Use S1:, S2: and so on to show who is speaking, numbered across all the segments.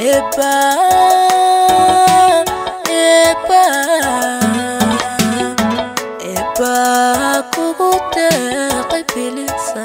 S1: Eba, eba, eba kugu deeqay bilisan.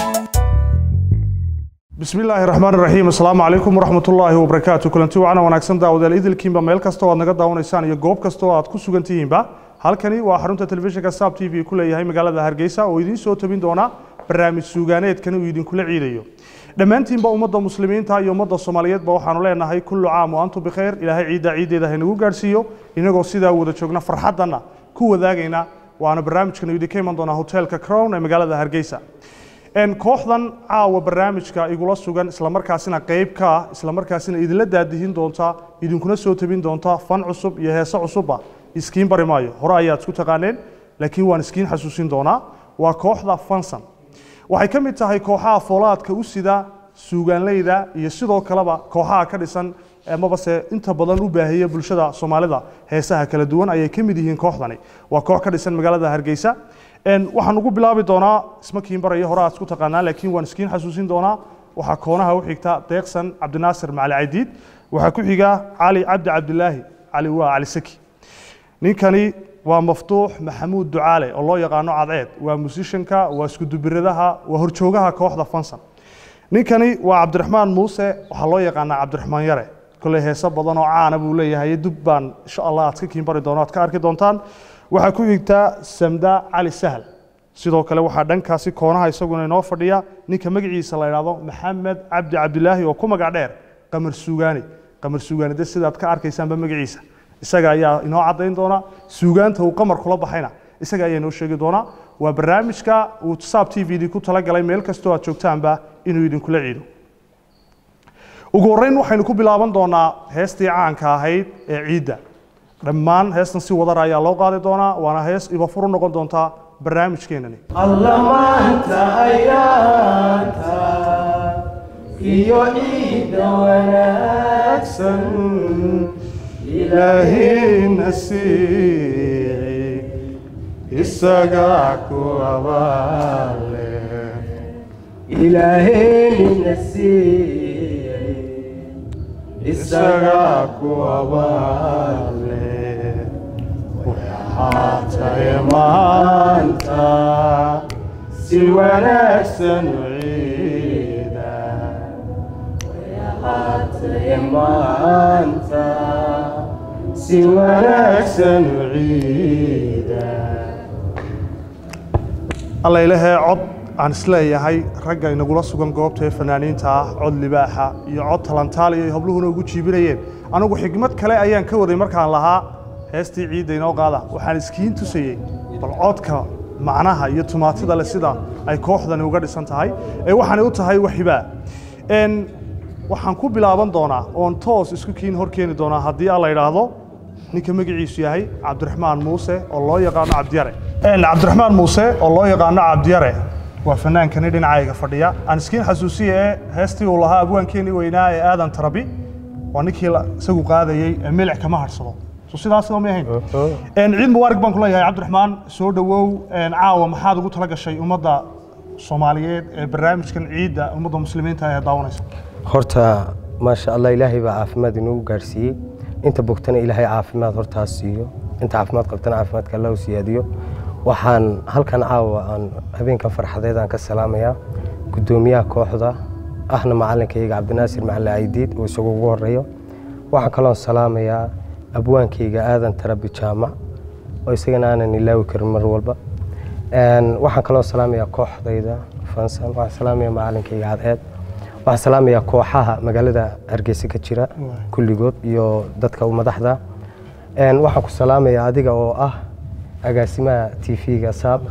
S2: bismi illaahi raxmaan raxiim asalaamu calaykum waraxmatullaahi wabarakaatu kulanti wacana wanaagsan daawadayaal idilkiinba meel kasta oo aad naga daawanaysaan iyo goob kasta oo aad ku sugan tihiinba halkani waa xarunta telefishinka saab t v ku leeyahay magaalada hargeysa oo idiin soo tabin doona barnaamij suugaaneedkan uu idinkula ciidayo dhammaantiinba ummadda muslimiinta iyo ummadda soomaaliyeedba waxaanu leenahay kullu caam wa antum bikhayr ilaahay ciidda ciiddeeda haynagu gaadhsiiyo inagoo sidaa wada joogna farxaddana ku wadaagayna waana barnaamijkan idinka iman doonaa hotelka crown ee magaalada hargeysa En kooxdan caawa barnaamijka igula sugan islamarkaasina qayb ka ah islamarkaasina idinla daadihin doonta idinkuna soo tabin doonta fan cusub iyo heese cusubba iskiin bari maayo hore ayaad isku taqaaneen laakiin waan iskiin xasuusin doonaa waa kooxda fansan waxay ka mid tahay kooxaha foolaadka u sida suugaanleyda iyo sidoo kaleba kooxaha ka dhisan amabase inta badan u baahiya bulshada soomaalida heesaha kala duwan ayay ka mid yihiin kooxdani waa koox ka dhisan magaalada hargeysa En waxaan ugu bilaabi doonaa isma kiin baraya hore aad isku taqaanaa laakiin waan iskiin xasuusin doonaa waxaa koonaha u xigta deeqsan cabdinaasir macali cadiid waxaa ku xiga cali cabdi cabdilaahi cali waa cali saki ninkani waa maftuux maxamuud ducaale oo loo yaqaano cadceed waa musishanka waa iskudubiradaha waa horjoogaha kooxda fansan ninkani waa cabdiraxmaan muuse waxaa loo yaqaanaa cabdiraxmaan yare kolley heese badan oo caana buu leeyahay dub baan insha allah aad ka kiin bari doono aad ka arki doontaan waxaa ku xigta samda cali sahal sidoo kale waxaa dhankaasi koonaha isaguna inoo fadhiya ninka magaciisa la yidhaahdo maxamed cabdi cabdilaahi oo ku magac dheer qamar suugaani qamar suugaani de sidaad ka arkaysaanba magaciisa isaga ayaa inoo caddayn doona suugaanta uu qamar kula baxayna isaga ayaa inoo sheegi doona waa barnaamijka uu saab t v d ku talagalay meel kastoo aad joogtaanba inuu idinkula ciido ugu horreyn waxaynu ku bilaaban doonaa heestii caanka ahayd ee ciidda dhammaan heestan si wadar ayaa loo qaadi doonaa waana hees ibafur u noqon doontaa barnaamijkeenani
S3: alla maanta ayaanta iyo ciidda wanaagsan
S2: ilaahina siici isagaa ku abaale
S3: ilaaheenina siiyey
S2: isagaa ku abaale waxaatae maanta si wanaagsan u ciida
S3: haatee maanta
S2: si wanaagsan u ciida alla ilahee cod aan isleeyahay ragga inagula sugan goobta ee fanaaniinta ah cod libaaxa iyo cod talantaaliya ay habluhuna ugu jiibinayeen anigu xigmad kale ayaan ka waday markaan lahaa heestii ciidda inoo qaada waxaan iskiin tusayey bal codka macnaha iyo tumaatida le sida ay kooxdani uga dhisan tahay ee waxaanay u tahay waxibaa n waxaan ku bilaaban doonaa oon toos isku kiin hor keeni doonaa haddii aan la idhaahdo ninka magaciisu yahay cabdiraxmaan muuse oo loo yaqaano cabdiyare cabdiraxmaan muuse oo loo yaqaano cabdiyare waa fanaankani dhinacayga fadhiya aan iskiin xasuusiya ee heestii uu lahaa abwaankeenii weynaa ee aadan tarabi waa ninkii la- isagu qaadayey ee milic kama harsado so sidaas ma ahayn ciid mubaarak baan kuleeyahay cabdiraxmaan soo dhowow caawa maxaad ugu tala gashay ummadda soomaaliyeed ee barnaamijkan ciidda ummadda muslimiinta ee daawanaysa
S4: horta maasha allah ilaahay baa caafimaad inoogu gaarsiiyey inta bogtana ilaahay caafimaad hortaas siiyo inta caafimaad qabtana caafimaadka allah u siyaadiyo waxaan halkan caawa aan habeenkan farxadeed aan ka salaamayaa guddoomiyaha kooxda ahna macalinkayga cabdinaasir macali caydiid oo isagu ugu horeeyo waxaan kaloon salaamayaa abwaankayga aadan tarabi jaamac oo isagana aanan ilaawi karin mar walba waxaan kaloo salaamayaa kooxdayda fansan waxaan salaamayaa macalinkayga cadceed waxaan salaamayaa kooxaha magaalada hargeysa ka jira kulligood iyo dadka u madaxda waxaan ku salaamayaa adiga oo ah agaasimaha t v-ga saab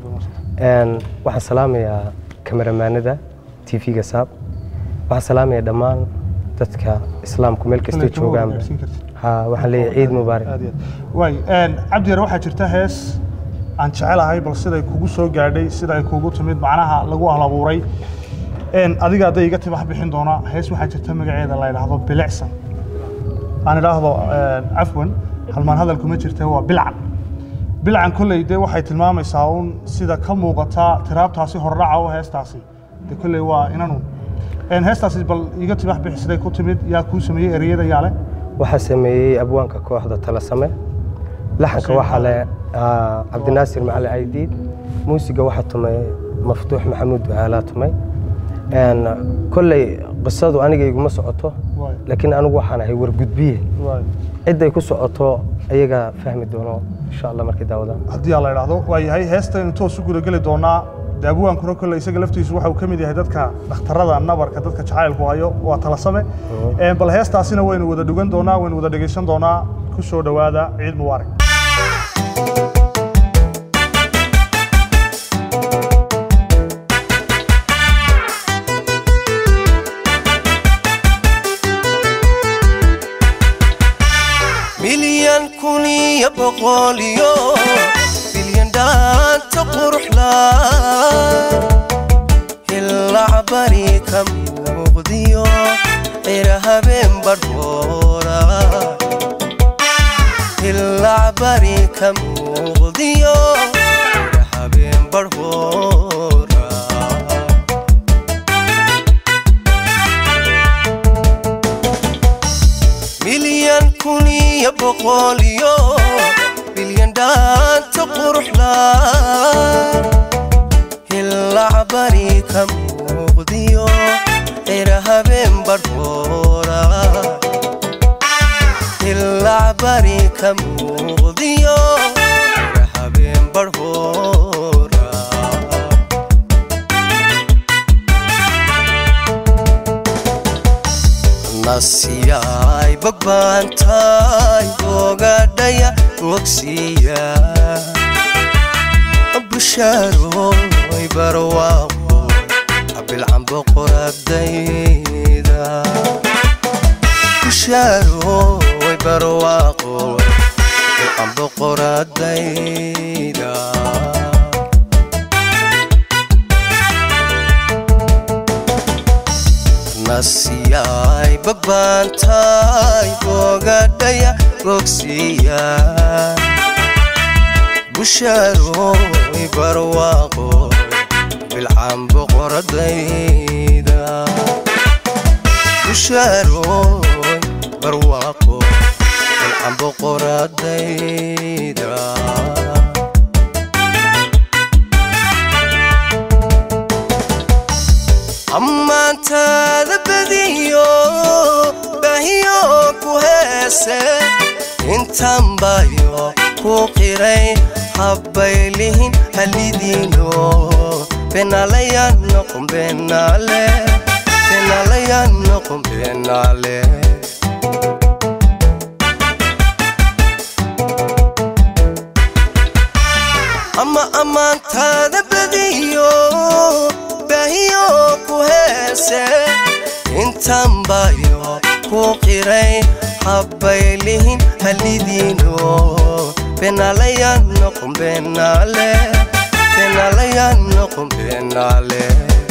S4: waxaan salaamayaa kameramaanada t v-ga saab waxaan salaamayaa dhammaan dadka islaamku meel kastay joogaanba ha waxaan leeyahay ciid mubaarak
S2: aad iyo aad waay cabdiyare waxaa jirta hees aan jecelahay bal siday kugu soo gaadhay sida ay kugu timid macnaha lagu halabuuray adiga hadday iga tibax bixin doona hees waxaa jirta magaceeda la yidhaahdo bilicsan aan idhaahdo cafwan halmaan hadalku ma jirta waa bilcan bilcan kolley dee waxay tilmaamaysaa un sida ka muuqata tiraabtaasi hordhaca oo heestaasi de kolley waa inanu Een, heestaasi bal iga timax bixi siday ku timid yaa kuu sameeyey ereyada yaa leh
S4: waxaa sameeyey abwaanka kooxda talasame laxanka
S2: Xuseen
S4: waxaa leh ah, cabdinaasir macali aydiid muusiga waxaa tumay maftuux maxamuud ducaalaa tumay Een, kolley qisadu aniga iguma socoto
S2: Waay.
S4: laakiin anigu waxaan ahay wargudbiye
S2: Waay.
S4: cidday ku socoto ayaga fahmi doono insha allah markay daawadaan
S2: haddii aan la idhaahdo waa yahay heestaynu toos u gudageli doonaa daabuwaankuna kolle isaga laftiisu waxa uu ka mid yahay dadka dhakhtarada nabarka dadka jacaylku hayo waa talasame Een, bal heestaasina waynu wada dhugan doonaa waynu wada dhegaysan doonaa ku soo dhowaada ciid mubaarak
S5: milyan kun iyo boqol iyo bilyan dhaanta quruxla hilac bari ka muuqdiyo cira habeen badhoora hilac bari ka muuqdiyo cira habeen badhoora milyan kun iyo boqol iyo bilyan dhaanta quruxla hilac bari ka muuqdiyo cira habeen badhoora hilac bari ka muuqdiyo cira habeen badhoora nasiyay bagbaantay ogadhaya wogsiya bushaaroy barwaaqo abilcan boqoradayda bushaaroy barwaaqo abilcan boqoradayda nasiyay bagbaantay bogadhaya bogsiya bushaaroy barwaaqo bilcan boqoradayda bushaaroy barwaaqo bilcan boqoradayda ammaantaada badiyo baahiyo ku heese intaan bayo ku qiray habbaylihin halidiino benalayan noqon benale benalayan noqon benale ama ammaantaada badiyo baahiyo ku heese intaan bayo ku qiray habbaylihin halidiino benalayan noqon benale benalayan noqon benale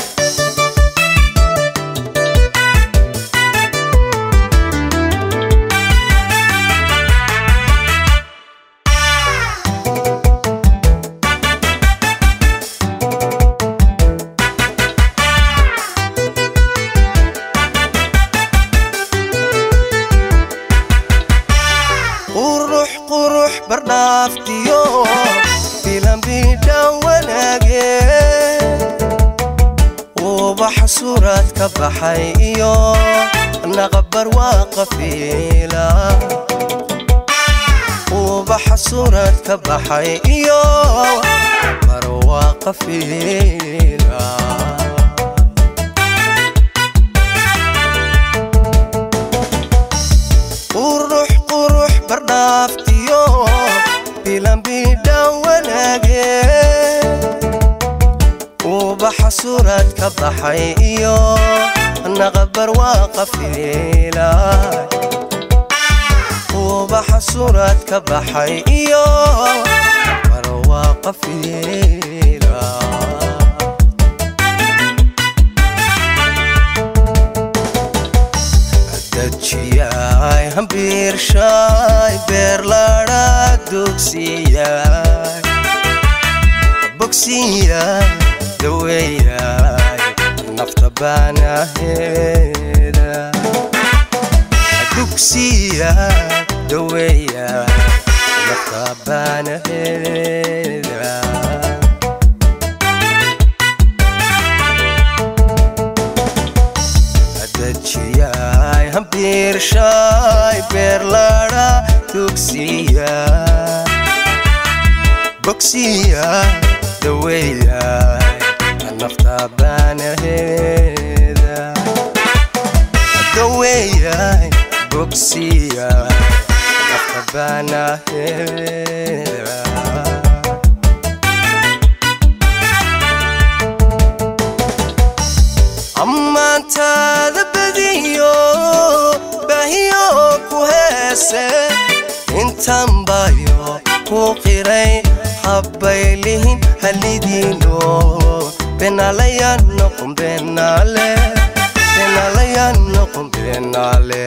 S5: qurux qurux bardhaaftiyo filanbidhan wanaage ubax suuraad ka baxay iyo naqabar waa qafiila ubax suuraad ka baxay iyo bar waa qafiila qurux qurux bardhaaftiyo bilanbidhan wanaage ubaxa suuraad ka baxay iyo naqabar waa qafiila ubaxa suuraad ka baxay iyo bar waa qafiila dajiyay hambiirshay beerladha dugsiyay bogsiyay daweeyay nafta baanaheeda dugsiya daweeya nafta baanaheeda dajiyay hambiirshay beerladha dugsiya bogsiya daweeyay nafta baanaheeda daweeyay bogsiya nafta baanaheeda ammaantaada badiyo baahiyo ku heese intan bayo ku qiray habbaylihin halidiino benalaya noqon benale benalaya noqon benale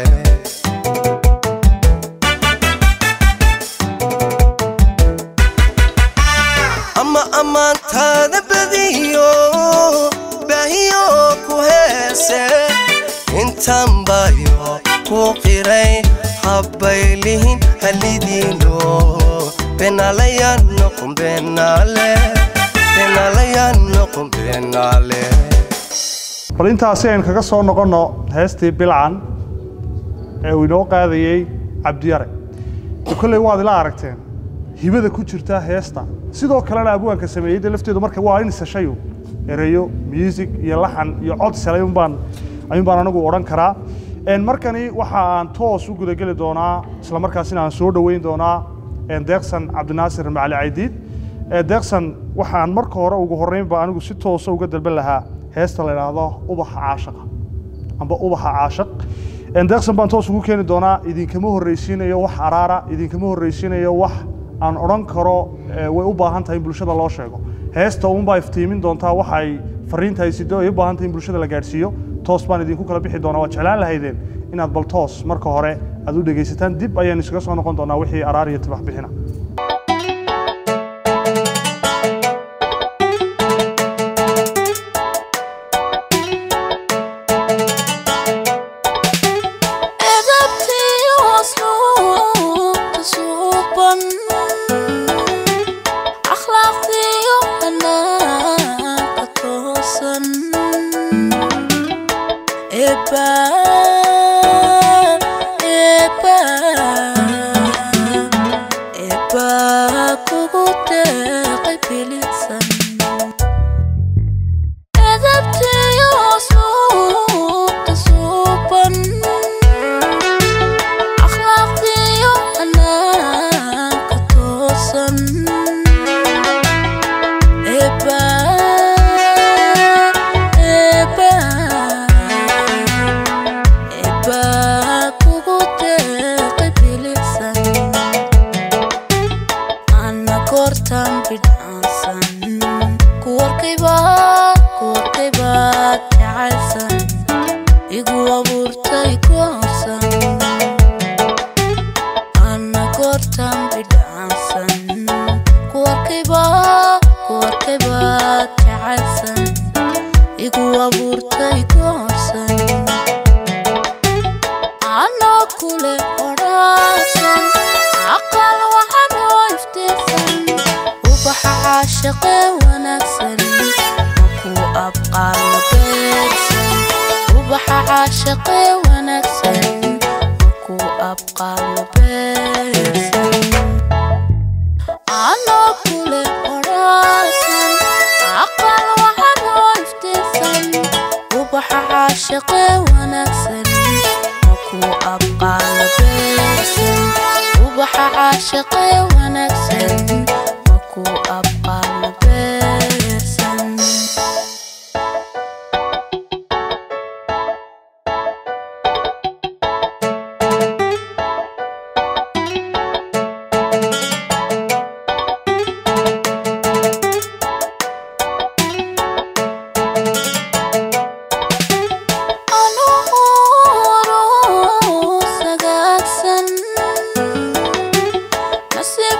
S5: ama ammaantaada badiyo baahiyo ku heese intan bayo ku qiray habbaylihin halidiino benalaya noqon benale benalaya noqon benale
S2: bal intaasi aynu kaga soo noqonno heestii bilcan ee uu inoo qaadayey cabdiyare de kolley waad ila aragteen hibada ku jirta heesta sidoo kalena abwaanka sameeyey de lafteedu marka waa in sashayu ereyo music iyo laxan iyo cod sel ayuun baan ayuun baan anigu odhan karaa En markani waxa aan toos u gudageli doonaa isla markaasina aan soo dhoweyn doonaa en deeqsan cabdinaasir macali caydiid Eh, deeqsan waxaan marka hore ugu horreynba anigu si toosa uga dalban lahaa heesta la idhaahdo ubaxa caashaqa amba ubaxa caashaq En deeqsan baan toos ugu keeni doonaa idinkama horreysiinayo wax araara idinkama horreysiinayo wax aan odhan karo eh, way u baahan tahay in bulshada loo sheego heesta uunbaa iftiimin doontaa waxa ay fariinta ay sido ay u baahan tahay in bulshada la gaadhsiiyo toos baan idinku kala bixi doonaa waad jeclaan lahaydeen inaad bal toos marka hore aad u dhegaysataan dib ayaan isaga soo noqon doonaa wixii araar iyo tibax bixina
S1: edabtii wasluubta suuban akhlaaqdiyo hanaanka toosan eba eba eba kugu deeqay bilisan edabtiyo suubta suuban akhlaaqdiyo hanaanka toosan eba eba eba kugu deeqay bilisan ana goortan bidhaansan kuwarkayba kuwarkayba jacaysan igu abuurtay goorsan ana goortan bidhaansan kuwarkayba kuwarkayba jacaysan igu abuurtay goorsan anoo kule odhaasan aqal waxaan oo iftiinsan ubaxa caashaqe wanaagsan makuu abqaalo beegsan ubaxa caashaqe wanaagsan makuu abqaalo beegsan anoo kule odhaasan aqal waxaan oo iftiinsan ubaxa caashaqe wanaagsan makuu abqaalo beegsan ubaxa caashaqe wanaagsan makuu abqaalo beegsan anuuru sagaagsan nasiib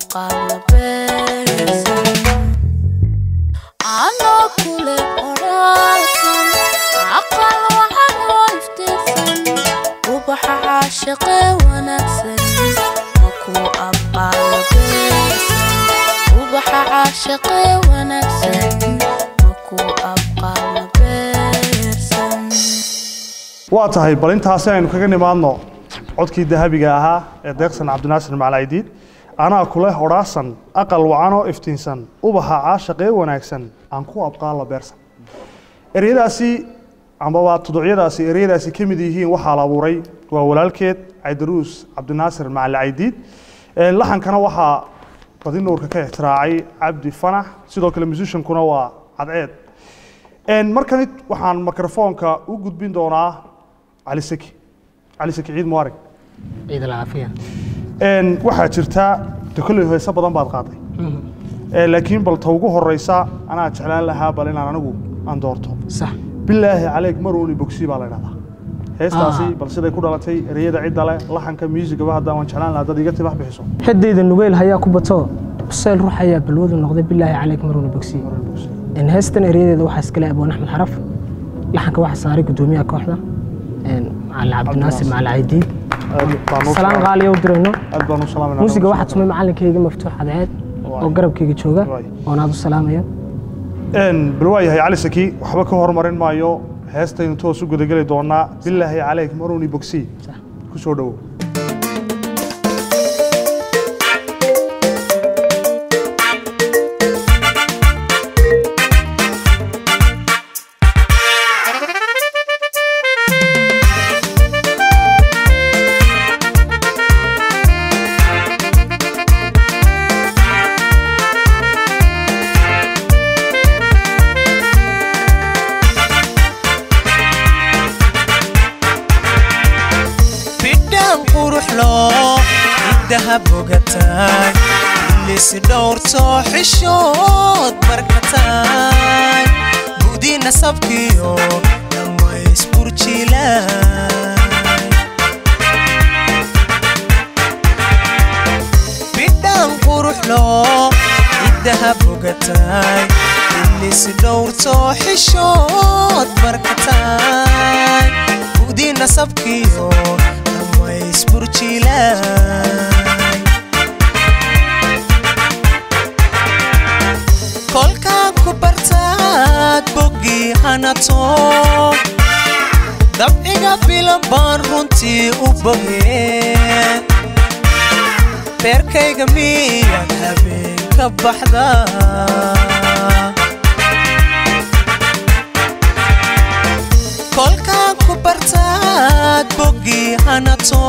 S1: abqaala beersan anoo kule odhaasan aqal waxan oo iftiinsan ubaxa caashiqee wanaagsan makuu abqaala beersan ubaxa caashiqee wanaagsan makuu abqaala beersan
S2: waa tahay bal intaasi aynu kaga nimaadno codkii dahabiga ahaa ee deeqsan cabdinaasir macalaidiid anaa kuleh odhaasan aqal wacanoo iftiinsan ubaxa caashaqee wanaagsan aan ku abqaalla beersan ereyadaasi ambaba tuducyadaasi ereyadaasi ka mid yihiin waxaa la abuuray waa walaalkeed caydaruus cabdinaasir macalaidiid laxankana waxaa badi nuurka ka ixtiraacay cabdi fanax sidoo kale musiciankuna waa cadceed markani waxaan mikrofoonka u gudbin doonaa cali saki cali saki ciid mubarak
S6: ciid alcaafiya
S2: waxaa jirta de kolley heese badan baad qaaday laakiin bal ta ugu horeysa anaa jeclaan lahaa bal inaan anigu aan doorto
S6: sax
S2: bilaahi caleyk maruuni bogsi baa la dhahdaa heestaasi
S6: Ah.
S2: bal siday ku dhalatay ereyada cidda leh laxanka muusigaba hadda waan jeclaan lahaa dad iga tibax bixiso
S6: xidayda nugeyl hayaa ku bato usayl ruux ayaa balwadu noqday bilaahi caleyk maruuna bogsiye In heestan eryadeeda waxaa iskale abwaan axmed xaraf laxanka waxaa saaray gudoomiyaha kooxda een, macalin cabdinaasir macalin caydiid
S2: Aad baan u
S6: salaan
S2: salaam-
S6: qaaliya u dirayno
S2: aad baan u salaamayna
S6: muusiga waxaa tumay macalinkayga maftuux cadceed oo garabkayga jooga
S2: Waay.
S6: oon aad u salaamayo
S2: bal waa yahay cali saki waxba ka hormarin maayo heestaynu toos u gudageli doonaa bilaahi caleyk maruuni bogsi
S6: Sax.
S2: ku soo dhowow
S5: bidhaan quruxlo hiddaha bogataay ilis dhowrto xishood barkataay gudi nasabkiyo dhammays burjilaay bidhaan quruxlo hiddaha bogataay ilis dhowrto xishood barkataay gudi nasabkiyo dhammays burjilaay kolkaan ku bartaad boggii hanato dabciga bilan baan runtii u bogeen beerkayga miyaad habeen ka baxda kolkaan ku bartaad boggii hanato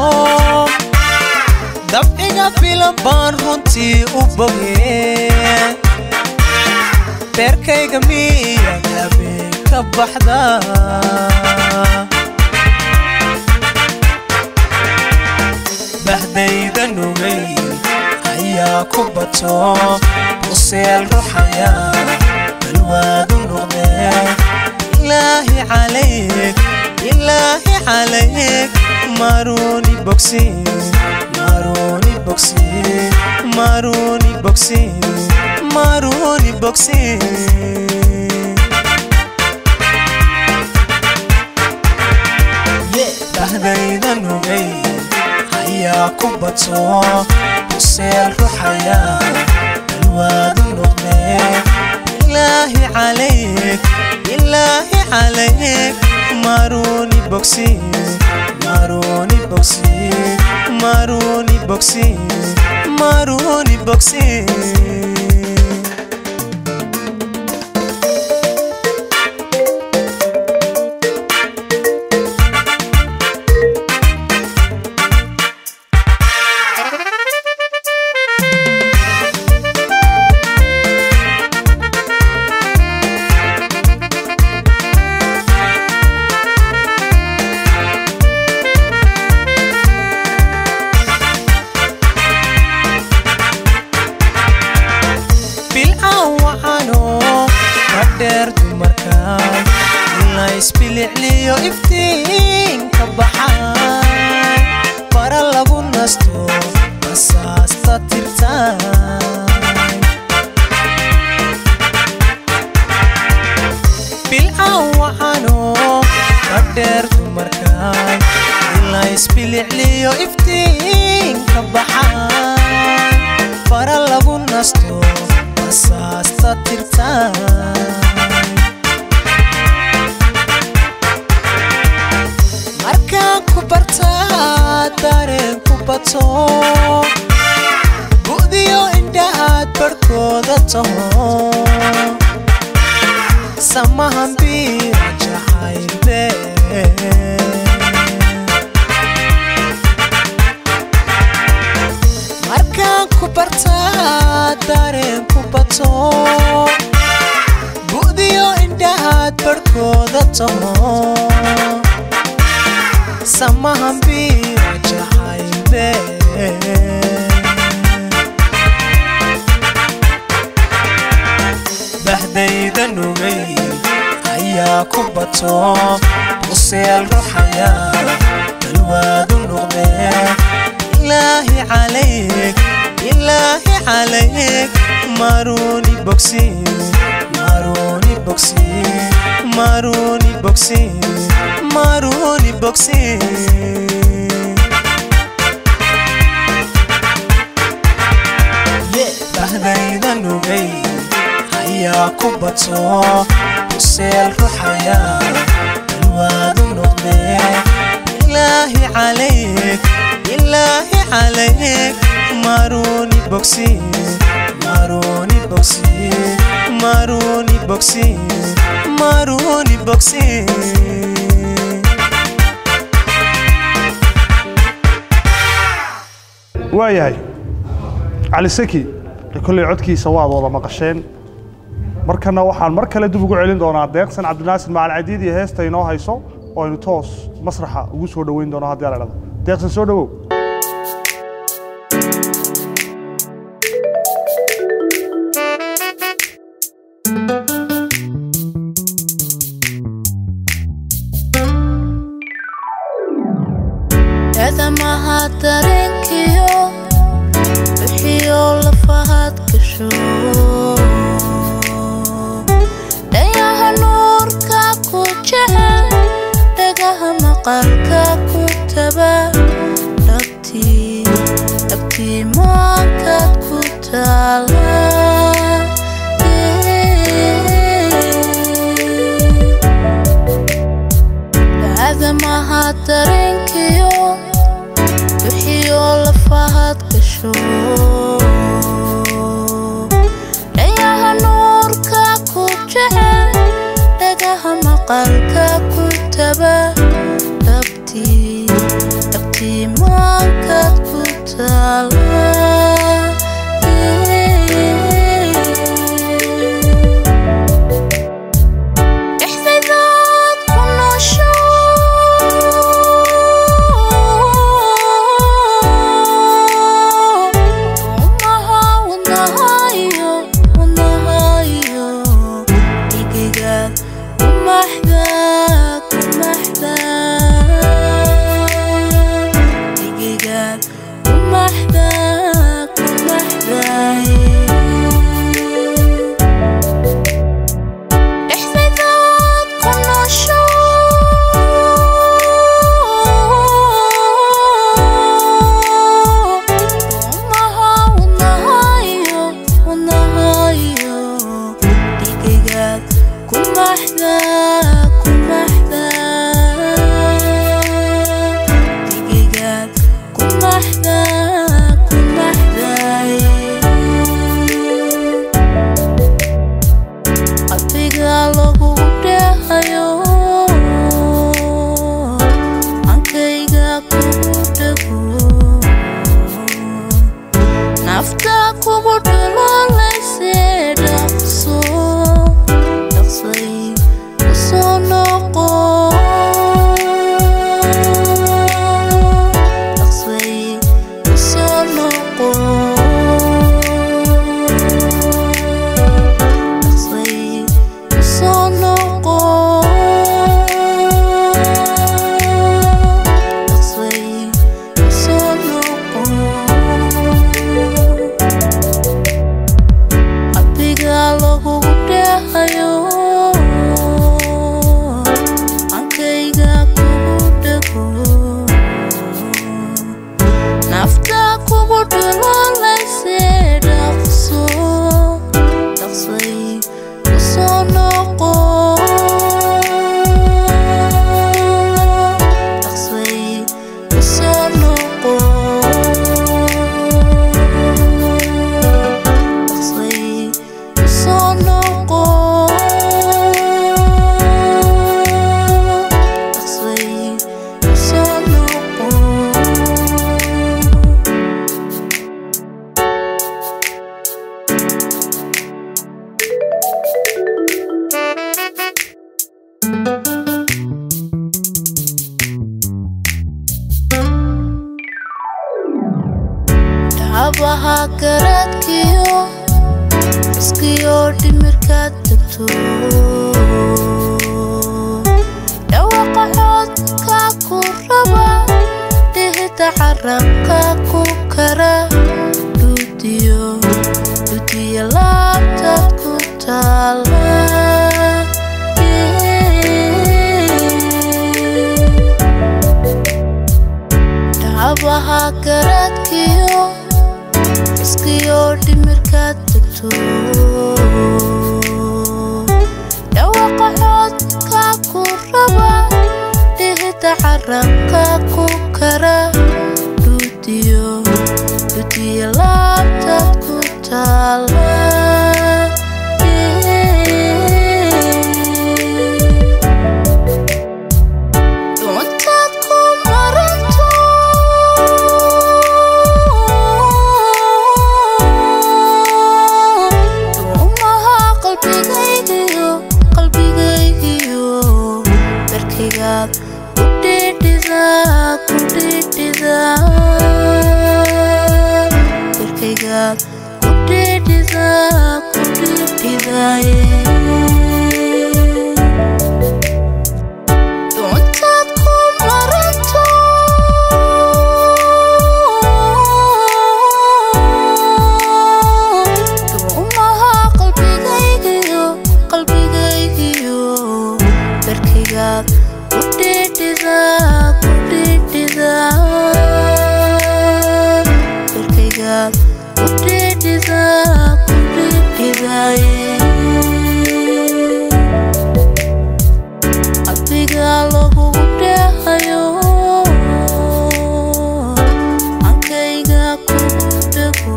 S5: dabciga bilan baan runtii u bogeen beerkayga miyaad habeen ka baxda bahdayda nugayl ayaa ku bato buseel ruxaya balwaadu noqdee ilaahi calayk ilaahi calayk maruuni bogsi maruuni bogsi maruuni bogsi maruuni bogsi bahdayda nugay ayaa ku bato buseel ruxaya balwaadu noqdee ilaahi calayk ilaahi calayk maruuni bogsi maruuni bogsi maruuni bogsi maruuni bogsi nasto basaasta tirtaan markaan ku bartaa dareen ku bato bu'diyo indhahaad barhkooda taho samahan biira jacaylbe markaan ku bartaa dareen ku bato bu'diyo indhahaad barhkooda taho samahan biira jacaylbe bahdayda nugay ayaa ku bato buseel ruxaya dalwaadu noqdee ilaahi calayk ilaahi calayk maruni bogsi maruni bogsi maruni bogsi maruni bogsi bahdayda nugay ayaa ku bato buseel ruxaya dalwaadu noqdee ilaahi calayk ilaahi calayk maruni bogsi maruni bogsi maruni bogsi maruni bogsi
S2: waayahay cali saki kolley codkiisa waad wada maqasheen markana waxaan mar kale dib ugu celin doonaa deeqsan cabdinaasir macali cadiid iyo heesta inoo hayso oo aynu toos masraxa ugu soo dhoweyn doono haddii ala dhado deeqsan soo dhowow
S1: eedamaha dareenkiyo bixiyo lafahaad gasho dhayaha nuurka ku jecel dhagaha maqalka ku taba dhabtii dhabtii maankaad ku taala aadamaha dareenkiyo bixiyo lafahaad gasho dhayaha nuurka ku jecel dhagaha maqalka ku taba dhabtii dhabtii maankaad ku taala dhexdaydaad ku noosho wadnaha wadnahayo wadnahayo dhigigaad ku maxda ku maxda dhigigaad ku maxda ku maxdaye dhexdaydaad ku noosho wadnaha wadnahayo wadnahayo dhigigaad ku maxda ku maxda dhigigaad ku maxda ku maxdaye qalbiga lagu dheehayo ankayga kugu dhego nafta kugu dhalolayse dhaqso dhaqsay kusoo noqo dhaqsay kusoo noqo dhaqsay kusoo noqo dhaqsay kusoo noqo garaadkiyo iskiyo dhimirkaad degto dhawaqa codka ku raba dhihida carabka ku kara dhudiyo dhudiya laabtaad ku taala dhacabaha garaadkiyo iskiyo dhimirkaad degto dhawaqa codka ku raba dhihida carabka ku kara dhudiyo dhudiya laabtaad ku taala Doontaad ku maranto Doomaha qalbigaygiyo qalbigaygiyo darkaygaad ku dhidhida ku dhidhida darkaygaad ku dhidhida ku dhidhidaye doontaad ku maranto doomaha qalbigaygiyo qalbigaygiyo darkaygaad ku dhidhida ku dhidhida darkaygaad ku dhidhida ku dhidhidaye adiga lagugu dheehayo ankayga kugu dhego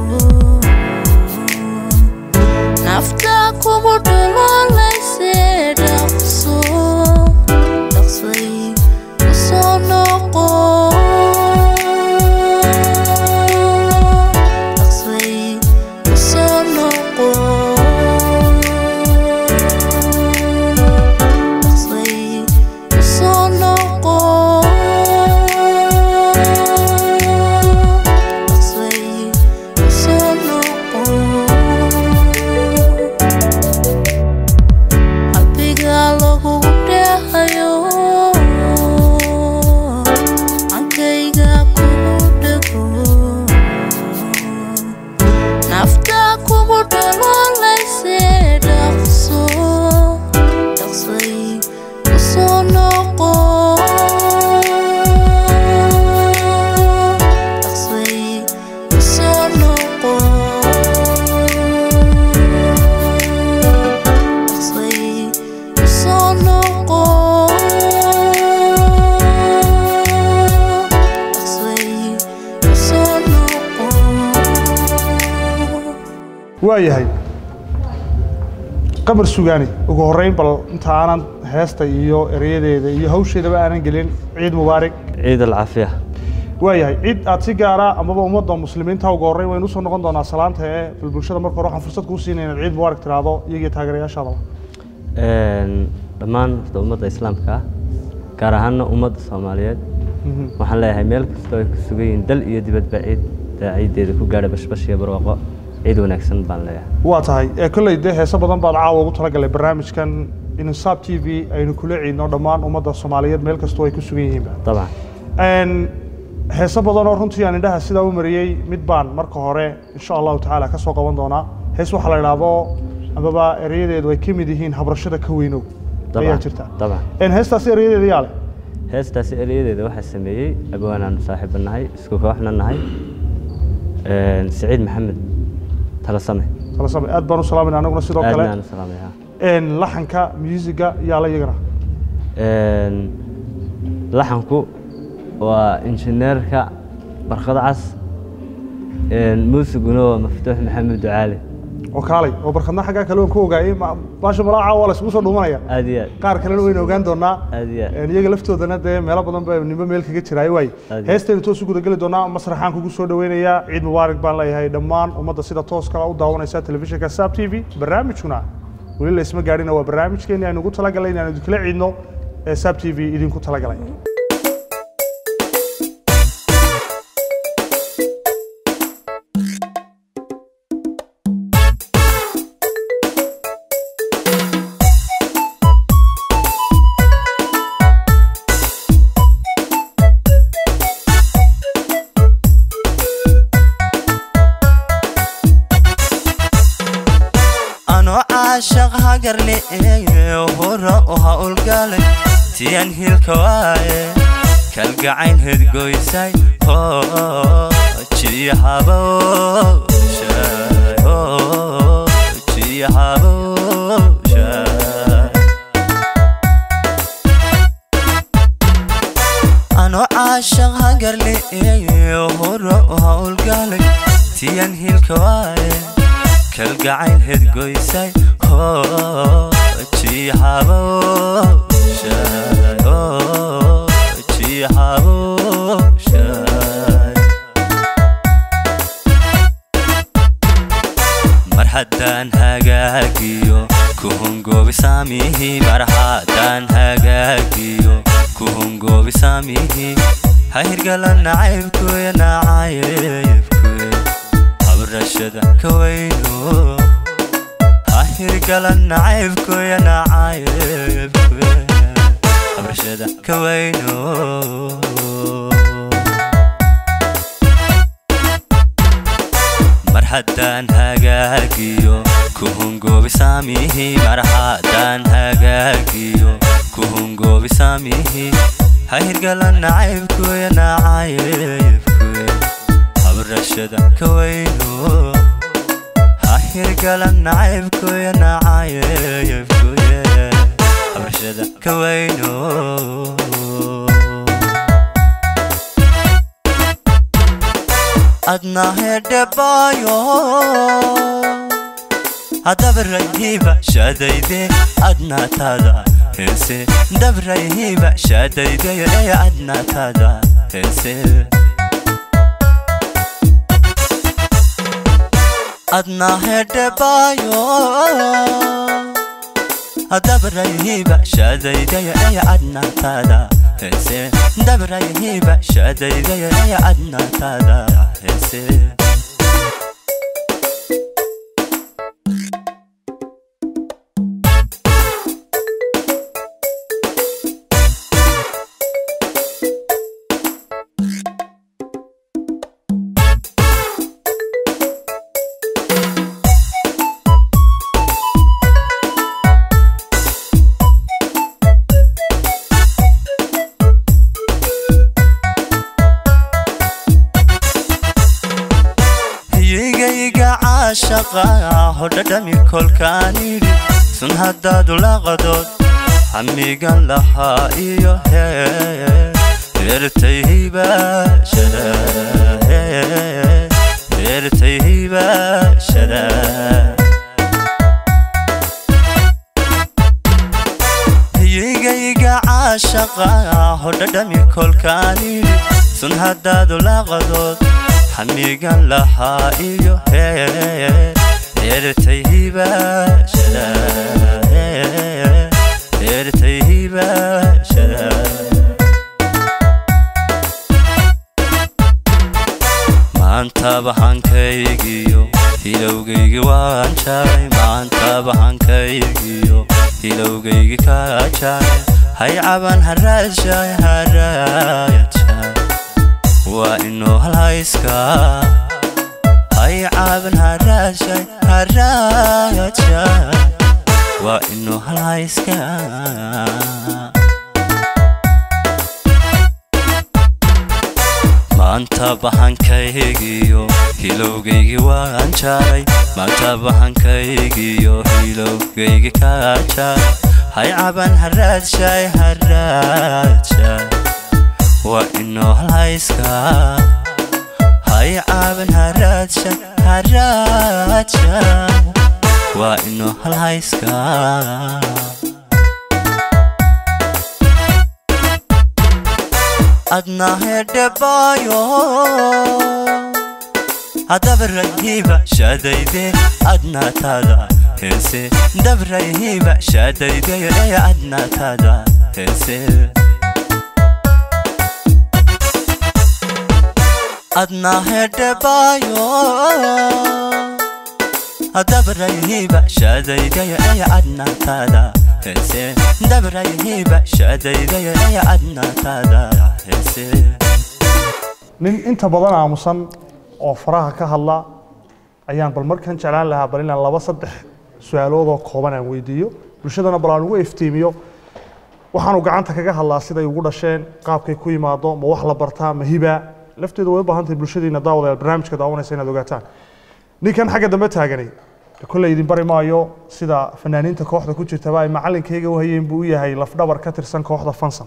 S1: nafta kugu dhaloolayse dhaqso dhaqsay kusoo noqo dhaqsay kusoo noqo dhaqsay kusoo noqo dhaqsay kusoo noqo qalbiga lagugu dheehayo ankayga kugu dhego nafta kugu dhaloolayse dhaqso dhaqsay kusoo noqo dhaqsay kusoo noqo dhaqsay kusoo noqo dhaqsay kusoo noqo
S2: waayahay qamar sugaani ugu horreyn bal inta aanan heesta iyo erayadeeda iyo hawsheedaba aanan gelin ciid mubaarak
S7: ciid alcaafiya
S2: waayahay cid aad si gaara amaba ummadda muslimiinta ugu horreyn waynu usoo noqon doonaa salaanta ee bal bulshada marka hore waxaan fursad kuu siinaya inaad ciid mubaarak tiraahdo iyagiyo taageerayaashaadaba
S7: Een, dhammaan horta ummadda islaamka ah gaar ahaana ummadda soomaaliyeed waxaan leeyahay meel kastoo ay ku sugan yihiin dal iyo dibadba ciid ciiddeeda ku gaadha bashbash iyo barwaaqo ciid wanaagsan baan leeyahay
S2: waa tahay ee kolley dee heeso badan baad caawa ugu talagalay barnaamijkan insaab t v aynu kula ciidno dhammaan ummadda soomaaliyeed meel kastoo ay ku sugan yihiinba
S7: dabcan
S2: Een, heeso badan oo runtii aan indhaha sidaa u mariyey mid baan marka hore insha allahu tacaala ka soo qaban doonaa hees waxaa la idhaahdo amaba erayadeedu ay ka mid yihiin habrashada ka weynow ayaa
S7: dabcan
S2: jirta
S7: dabcan
S2: Een, heestaasi erayadeeda yaa leh
S7: heestaasi erayadeeda waxaa sameeyey abwaanaanu saaxiiba nahay isku kooxna nahay Een, siciid maxamed talasame
S2: tala same aad baan u salaamayna anaguna sidoo
S7: aadna
S2: kale
S7: aan u salaamaya
S2: Een, laxanka musiga yaa la iyagana
S7: Een, laxanku waa injineerka barkad cas Een, muusiguna waa maftuux maxamed ducaali
S2: oo kaalay oo barkadna xaggaa kale waan ku ogaayey ma- baasha malaaca waa la isugu soo dhuumanaya
S7: aad iyo aad
S2: qaar kalena waynu ogaan doonaa
S7: aad iyo aad
S2: Een, iyaga laftoodana dee meelo badan ba nimbo meel kaga jiraayo waay
S7: Aad.
S2: heestaynu toos u gudageli doonaa masraxaan kugu soo dhaweynayaa ciid mubaarak baan leeyahay dhammaan ummadda sida tooska u daawanaysa telefishinka saab t v barnaamijkuna weli laysma gaadhina waa barnaamijkeeni aynu ugu talagalay inaanu idinkala ciidno ee saab t v idinku talagalay
S8: caashaq hagarle hora u hawlgalay tiyan hilka waaye kalgacayn hedgoysay jiyahabowshay ano caashaq hagarle hora u hawlgalay tiyan hilka waaye kalgacayn hedgoysay jiyahabowshay mar haddaan hagaagiyo ku hungoobi saamihi mar haddaan hagaagiyo ku hungoobi saamihi ha hirgala nacaybkuya nacaybkuya habrashada ka weyno ha hirgala nacaybkuya nacaybkuya habrashada ka weyno mar haddaan hagaagiyo ku hungoobi saamihi mar haddaan hagaagiyo ku hungoobi saamihi ha hirgala nacaybkuya nacaybkuya habrashada ka weyno ha hirgala nacaybkuya nacaybkuya habrashada ka weyno adna hedhebayo adabrayhiba shadayde adnatada hense dabrayhiba shadayde adnatada hense adna hedhebayo adabrayhiba shadayde adnatada hense dabrayhiba shadayde adnatada hense hiyigayga caashaqa hodhadhami kolkaanidhi sun haddaadu laqadood hamigan lahaa iyo heertayhibashada heertayhibashada hiyigayga caashaqa hodhadhami kolkaanidhi sun haddaadu laqadood hamigan lahaa iyo heertayhibashada heertayhibashada maantaba hankaygiyo hilowgaygi waan jaray maantaba hankaygiyo hilowgaygi ka jaray hay caban haraashay haraayadjay waa inuu halhayska hay caaban haraashay haraayadjay waa inuu halhayska maanta bahankaygiyo hilowgaygi waan jaray maanta bahankaygiyo hilowgaygi ka jaray hay caban haraadshay haraadshay waa inoo halhayska hay caban haraadshay haraadshay waa inoo halhayska adna hedhebayo adabrayhiba shadayde adnatada hense dabrayhiba shadayde adnatada hense adna hedhebayo adabrayhiba shadayde adnatada hense dabrayhiba shadayde adnatada hense
S2: nin inta badan aamusan oo faraha ka hadla ayaan bal markan jeclaan lahaa bal inaan laba saddex su-aaloodoo kooban aan weydiiyo bulshadana bal aan ugu iftiimiyo waxaanu gacanta kaga hadlaa siday ugu dhasheen qaabkay ku yimaado ma wax la bartaa ma hiba lafteedu way u baahan tahay bulshadiina daawadayaal barnaamijka daawanaysa inaad ogaataan ninkan xagga dambe taagani kolley idin bari maayo sida fanaaniinta kooxda ku jirtaba ay macalinkayga u hayeen buu u yahay lafdhabar ka tirsan kooxda fansan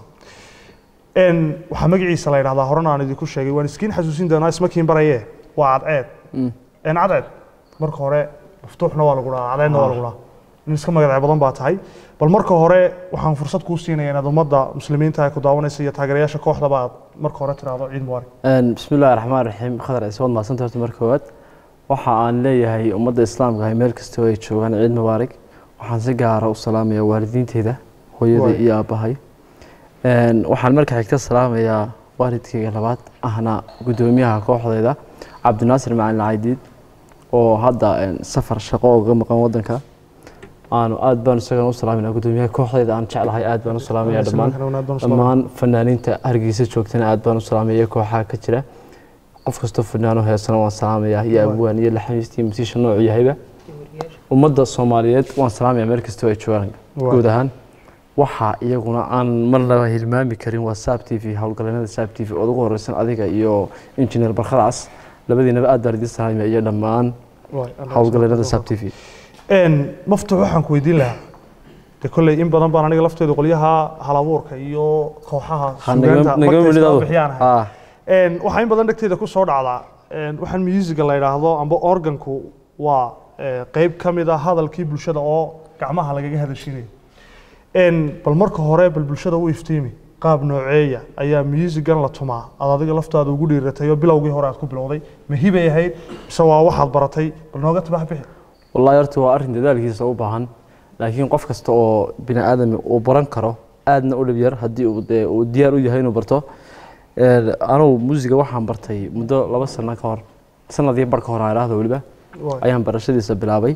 S2: n waxaa magaciisa la yidhahdaa horena aan idinku sheegay waan iskiin xasuusin doonaa ismakiin baraye waa cadceed n cadceed marka hore maftuuxna waa lagu dhahaa cadceedna waa lagu dhahaa nin iska magacee badan baa tahay bal marka hore waxaan fursad kuu siinaya inaad ummadda muslimiinta ee ku daawanaysa iyo taageerayaasha kooxdaba aad marka hore tiraahdo ciid mubaarak
S9: bismi illaahi raxmaan raxiim khadar ciise waad mahadsanta horta marka koowaad waxa aan leeyahay ummadda islaamka ah meel kastoo ay joogaan ciid mubaarak waxaan si gaara u salaamayaa waalidiinteyda hooyaday
S2: Waay.
S9: iyo aabbahay Een, waxaan marka xigta salaamayaa waalidkayga labaad ahna guddoomiyaha kooxdayda cabdinaasir macalin caydiid oo hadda een, safar shaqo uga maqan wadanka aanu aad baan isagana u salaaminaa guddoomiyaha kooxdayda aan jeclahay aad baan u salaamaya dhammaan dhammaan fanaaniinta hargeysa joogtana aad baan u salaamaya kooxaha ka jira qof kastoo fanaano heesana waan salaamayaa iyo abwaan iyo laxamiist iyo masiisha noocu yahayba ummadda soomaaliyeed waan salaamayaa meel kastoo ay joogaan
S2: Waay.
S9: guud ahaan waxaa iyaguna aan marnaba hilmaami karin waa saab t v howlgaleennada saab t v ood ugu horeysan adiga iyo injineer barkhadaas labadiinaba aad baan idiin salaamaya iyo dhammaan howlgaleennada saab t v
S2: n maftuux waxaan ku weydiin lahaa de kolley in badan baan aniga lafteedu qolyaha halabuurka iyo kooxaha
S9: Ha,
S2: suugaanta
S9: nagama- nagama
S2: magtaysta
S9: midado.
S2: bixiyaan ahay.
S9: Ah.
S2: Een, waxaa in badan dhegteeda ku soo dhacdaa een, waxaan musiga la yidhaahdo amba organku waa ee, qeyb ka mid ah hadalkii bulshada oo gacmaha lagaga hadashiinayo Een, bal marka hore bal bulshada u iftiimi qaab nooceeya ayaa musigan la tumaa aad adiga laftaada ugu dhiiratay oo bilowgii hore aad ku bilowday ma hibay ahayd mise waa waxaad baratay bal nooga tabax bixi
S9: wallaahi horta waa arrin dadaalkiisa u baahan laakiin qof kasta oo bini aadami uu baran karo aadna u dhib yar haddii uu dee uu diyaar u yahay inuu barto Een, anugu muusiga waxaan bartay muddo laba sano ka hor sanadii bar ka hor aan idhaahdo weliba
S2: Waay.
S9: ayaan barashadiisa bilaabay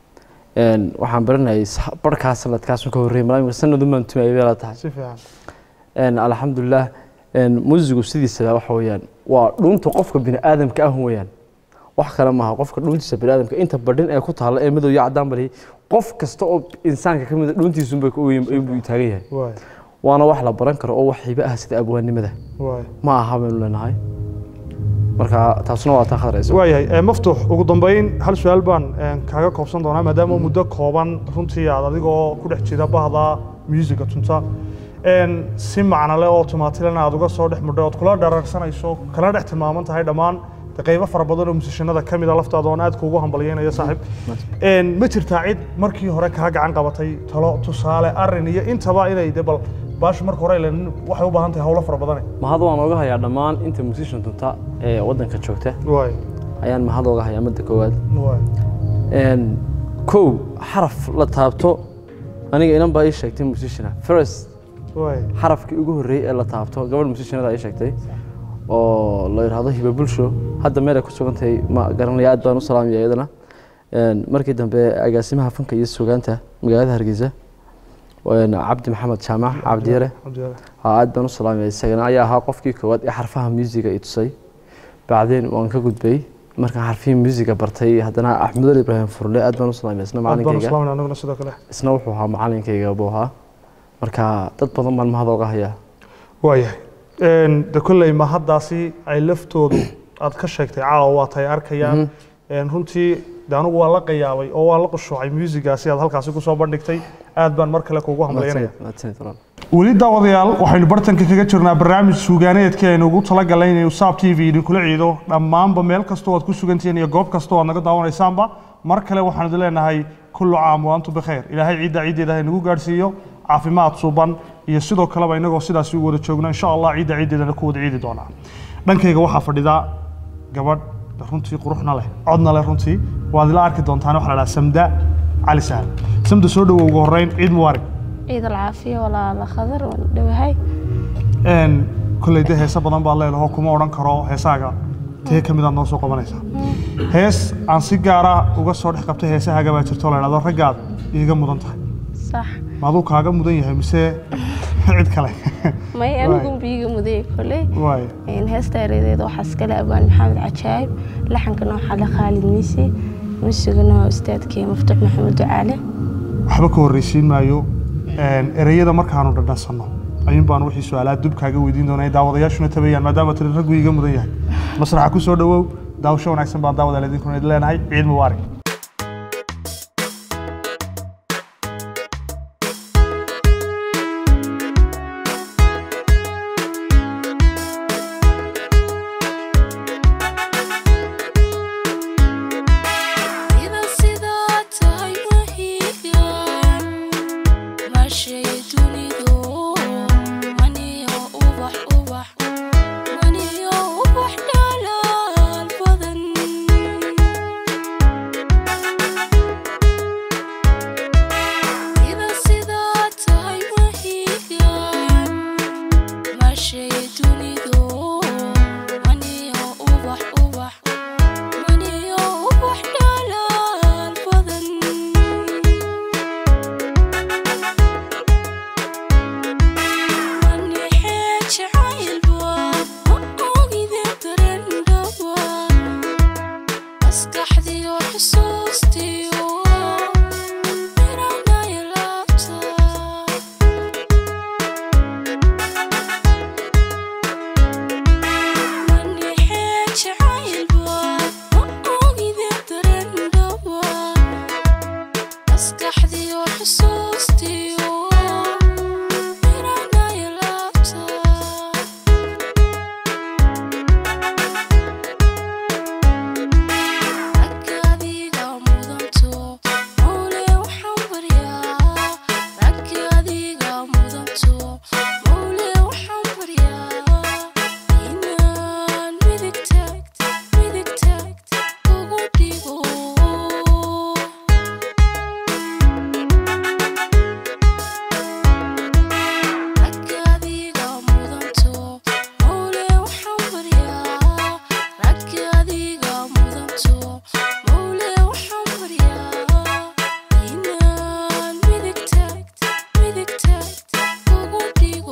S9: Een, waxaan baranayay sa- barkaa sanadkaas ka horreeyay malaamika sanadumaan tumayay bay la tahay
S2: si fiican
S9: Een, alxamdulilah een, muusigu sidiisaba waxa weeyaan waa dhuunta qofka bini aadamka ah weeyaan wax kale maaha qofka dhuuntiisa bini aadamka inta badhin ee ku taalla ee madow iyo caddaan bali qof kasta oo insaanka ka mid a dhuuntiisunbay ku weyn buu taagan yahay
S2: waay
S9: waana wax la baran karo oo wax hibe ah sida abwaannimada
S2: waay
S9: ma aha baynu leenahay marka taasuna waa taa khadraysa
S2: waayahay ee, maftuux ugu dambeyn hal su-aal baan een, kaaga koobsan doonaa maadaama muddo kooban runtii aad adigoo ku dhex jira bahda musiga tunta een, si macnale oo tumaatilana aad uga soo dhex mudhay ood kula dhararsanayso kala dhex tilmaaman tahay dhammaan de qaybo fara badan oo musishanada ka mid a laftaada oon aad kuugu hambalyeynayo saaxiib Een, ma jirtaa cid markii hore kaa gacan qabatay talo tusaale arin iyo intaba inay de bal baashu marka hore ileen waxay u baahan tahay howlo fara badane
S9: mahad waan oga hayaa dhammaan inta musician tunta ee waddanka joogta
S2: waay
S9: ayaan mahad oga hayaa midda koowaad
S2: waay
S9: Een, kow xaraf la taabto aniga inan baa ii sheegtay musiciana first
S2: waay
S9: xarafkii ugu horreeyey ee la taabto gabadh musicianada ii sheegtay oo la yidhaahdo hiba bulsho hadda meel ay ku sugan tahay ma garanaya aad baan u salaamaya iyadana Een, markii dambe agaasimaha fanka iyo sugaanta magaalada hargeysa een, cabdi maxamed jaamac cabdiyare
S2: cabdiyaale
S9: haa aad baan u salaamaya isagana ayaa ahaa qofkii koowaad ee xarfaha musiga i tusay bacdeen waan ka gudbay markaan xarfihii musiga bartay haddana axmedul ibraahim furle aad baan u salaamaya isna
S2: aad baan
S9: macalinkayga
S2: islaamina anaguna sidoo kale
S9: isna wuxuu ahaa macalinkayga buu ahaa marka dad badan baan mahad oga hayaa
S2: waayahay Een, de kolley ma haddaasi ay laftoodu aad ka sheegtay caawa waa tahay arkayaan Een, runtii de anigu waa la qayaabay oo waa la qushuucay muusigaasi aad halkaasi kusoo bandhigtay aad baan mar kale kuugu hambalyanaya
S9: mahadsanid walaal
S2: weli daawadayaal waxaynu bartanka kaga jirnaa barnaamij suugaaneedkii aynu ugu talagalay inaynu saab t v idinkula ciido dhammaanba meel kastoo aad ku sugantihiin iyo goob kastoo aad naga daawanaysaanba mar kale waxaan idin leenahay kullu caam wa antum bikhayr ilaahay ciidda ciiddeeda ha inagu gaadhsiiyo caafimaad suban iyo sidoo kaleba inagoo sidaasi u wada joogno insha allah ciidda ciiddeedana ku wada ciidi doonaa dhankayga waxaa fadhida gabadh runtii quruxna leh codna leh runtii waad ila arki doontaan waxaa la dhahaa samda cali sahal samda soo dhowow ugu horreyn ciid mubaarak
S10: ciid alcaafiya walaala khadar waan dhowahay
S2: een kolley de heese badan baad leedaho kuma odhan karo heesaaga tee ka midaad noo soo qabanaysaa hees aan si gaara uga soo dhex qabtay heesahaaga baa jirto la idhahdo raggaad iiga mudan tahay
S10: sax
S2: ma aduu kaaga mudan yahay mise cid kale
S10: may anigu biiga mudaya koley
S2: waay
S10: heesta eredeeda waxaa iskale abaan maxamed cajaayib laxankana waxaa le khaalid miisi muusigana waa ustaadkii muftax maxamed ducaale
S2: waxba ka horreysiin maayo een, ereyada markaanu dhadhansanno ayuun baan wixii su-aalaha dub kaaga weydiin doonaa daawadayaashuna tabayaan maadaama tiri raggu iga mudan yahay masraxa ku soo dhawow daawasho wanaagsan baan daawadaal idinkuna idin leenahay ciid mubaarak
S1: Sida sidaa tahay wahigan Maashay dunidu Maniyo ubax ubax Maniyo ubax dhalaal badan Sida sidaa tahay wahigan Maashay dunidu Maniyo ubax ubax Maniyo ubax dhalaal badan Manixee jacaylba ma ogide darendhaba Maskaxdiyo xusuustiyo miranaya laabta Manixee jacaylba ma ogide darendhaba Maskaxdiyo xusuustiyo miranaya laabta Raggaadiga mudanto mawle waxaan baryaa Raggaadiga mudanto mawle waxaan baryaa Inaan midig taagta midig taagta ugu dhigo Raggaadiga mudanto mawle waxaan baryaa Raggaadiga mudanto mawle waxaan baryaa Inaan midig taagta midig taagta ugu dhigo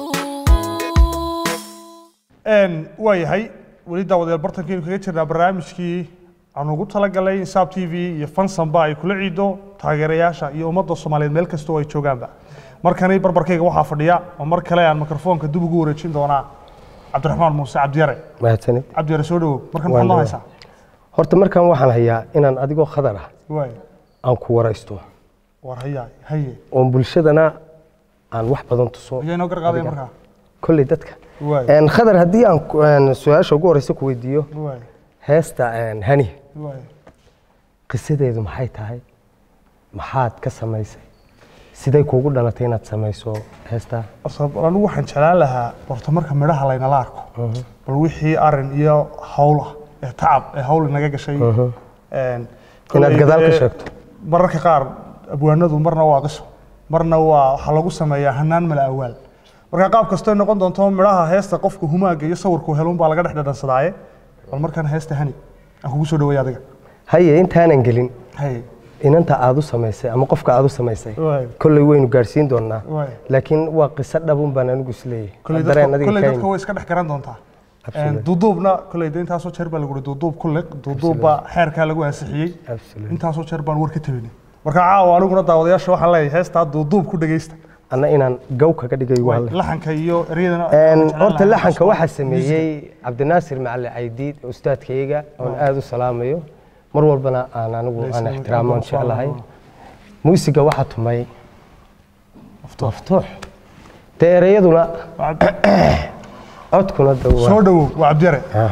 S2: Een, waa yahay weli daawadayaal bartankeenu kaga jirnaa barnaamijkii aan ugu talagalay in saab t v iyo fansanba ay kula ciido taageerayaasha iyo ummadda soomaaliyeed meel kasta oo ay joogaanba markani barbarkayga waxaa fadhiya oo mar kale aan mikrofoonka dib ugu wareejin doonaa cabdiraxmaan muuse cabdiyare
S4: mahadsanid
S2: cabdiyare soo dhawow markan
S4: Waan
S2: maxaad noo
S4: dhawahay.
S2: haysaa
S4: horta markan waxaan hayaa inaan adigoo khadar ah
S2: waay
S4: aan ku waraysto
S2: war hayaa haye
S4: oon bulshadana aan wax badan tuso
S2: ayaa inoo garqaadaya
S4: adiga.
S2: markaa
S4: kolley dadka
S2: waay
S4: Een, khadar haddii aan ku- een, su-aasha ugu horeysa ku weydiiyo
S2: waay
S4: heesta een, hani
S2: waay
S4: qisadeedu maxay tahay maxaad ka samaysay siday kuugu dhalatay inaad samayso heestaa
S2: asab anigu waxaan jeclaan lahaa horta marka midhaha laynala arko bal wixii arin iyo hawl ah ee tacab ee hawl inaga gashay een,
S4: Inaad
S2: kolley
S4: gadaal ka
S2: dee
S4: sheegto.
S2: mararka qaar abwaanadu marna waa qiso marna waa waxaa lagu sameeyaa hanaan mala awaal marka qaab kastoo noqon doonto midhaha heesta qofka humaaga iyo sawirku helun baa laga dhex dhadhansadaaye bal markaan heesta hani aan kugu soo dhaweeya adiga
S4: haye intaanan gelin
S2: haye
S4: inanta aad u samaysay ama qofka aad u samaysay
S2: waay
S4: kolley waynu gaadhsiin doonaa
S2: waay
S4: laakiin waa qiso dhabun baan anigu isleeyahay
S2: kolley
S4: dareen
S2: dadka
S4: adiga
S2: kolley
S4: ka
S2: dadka
S4: yimid.
S2: way iska dhex garan doontaa
S4: Absolutely.
S2: duuduubna kolley de intaasoo jeer baa lagu hi duuduub ku liq duuduubba xeerkaa lagu ansixiyey
S4: Absolutely.
S2: intaasoo jeer baan war ka tabinay marka caawa aniguna daawadayaasha waxaan leeyahay heestaa duuduub ku dhegeysta
S4: anna inaan gaw kaga dhigay waa le
S2: laxanka iyo eryadana
S4: Een,
S2: waxaan jeclaan
S4: horta
S2: lahaa
S4: laxanka
S2: cusub.
S4: waxaa sameeyey cabdinaasir macali caydiid ustaadkayga oon aada u salaamayo mar walbana aan anigu aan
S2: Isla-
S4: ixtiraamoon
S2: isla-
S4: jeclahay muusiga waxaa tumay maftuux dee ereyaduna codkuna de waa-
S2: soo dhawow waa cabdiyare
S4: Ah.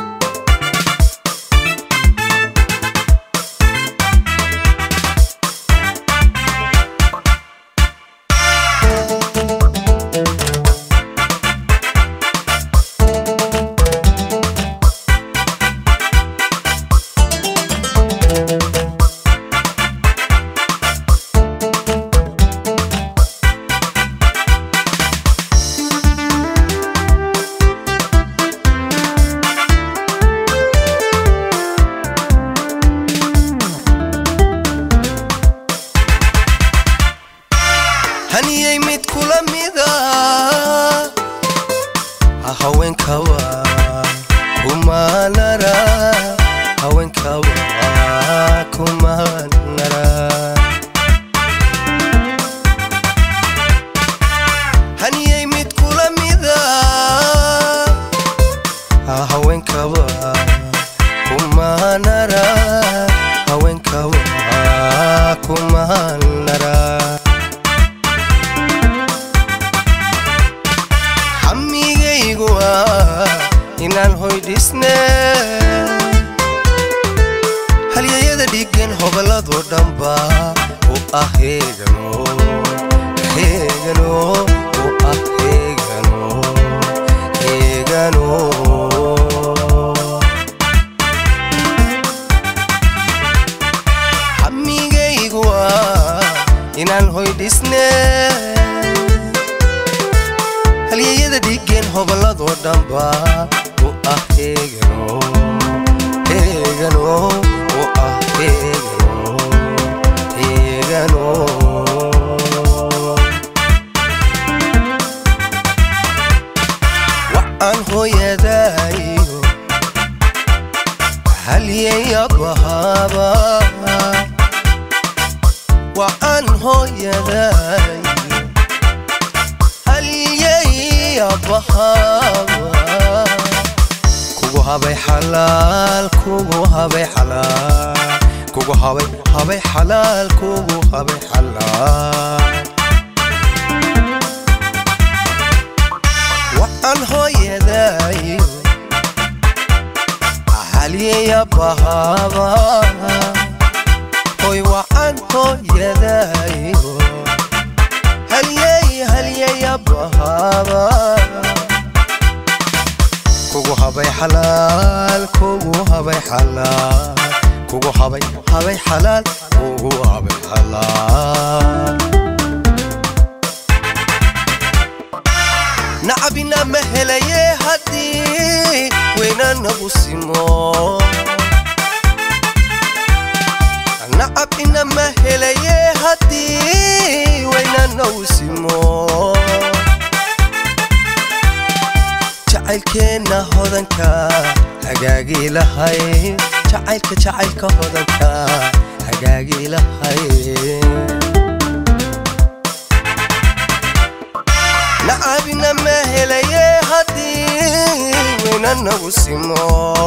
S5: haniyey mid kula mida haweenkawa kumanara haweenkawa kuma maan naraa xamigaygu waa inaan hoy dhisne halyayada dhigan hoballadoo dhanba u ah heegano heegano u ah heegano heegano xamigaygu waa inaan hoy dhisne halyayada dhigan hoballadoo dhanba u ah heegano heegano u ah heegano heegano waxaan hooyadaayo halyaya bahaaba waxaan hooyadaayo halyaya bahaaba kugu habay xalaal kugu habay xalaal kugu habay habay xalaal kugu habay xalaal waxaan hooyadaayo halyaya bahaaba hoy waxaan hooyadaayo halyay halyaya bahaaba kugu habay xalaal kugu habay xalaal kugu habay habay xalaal kugu habay xalaal nacabina ma helaye haddii weyna nagu simo nacabina ma helaye haddii weyna nagu simo jacaylkeenna hodanka hagaagii lahay jacaylka jacaylka hodanka hagaagii lahay nacabina ma helaye haddii weyna nagu simo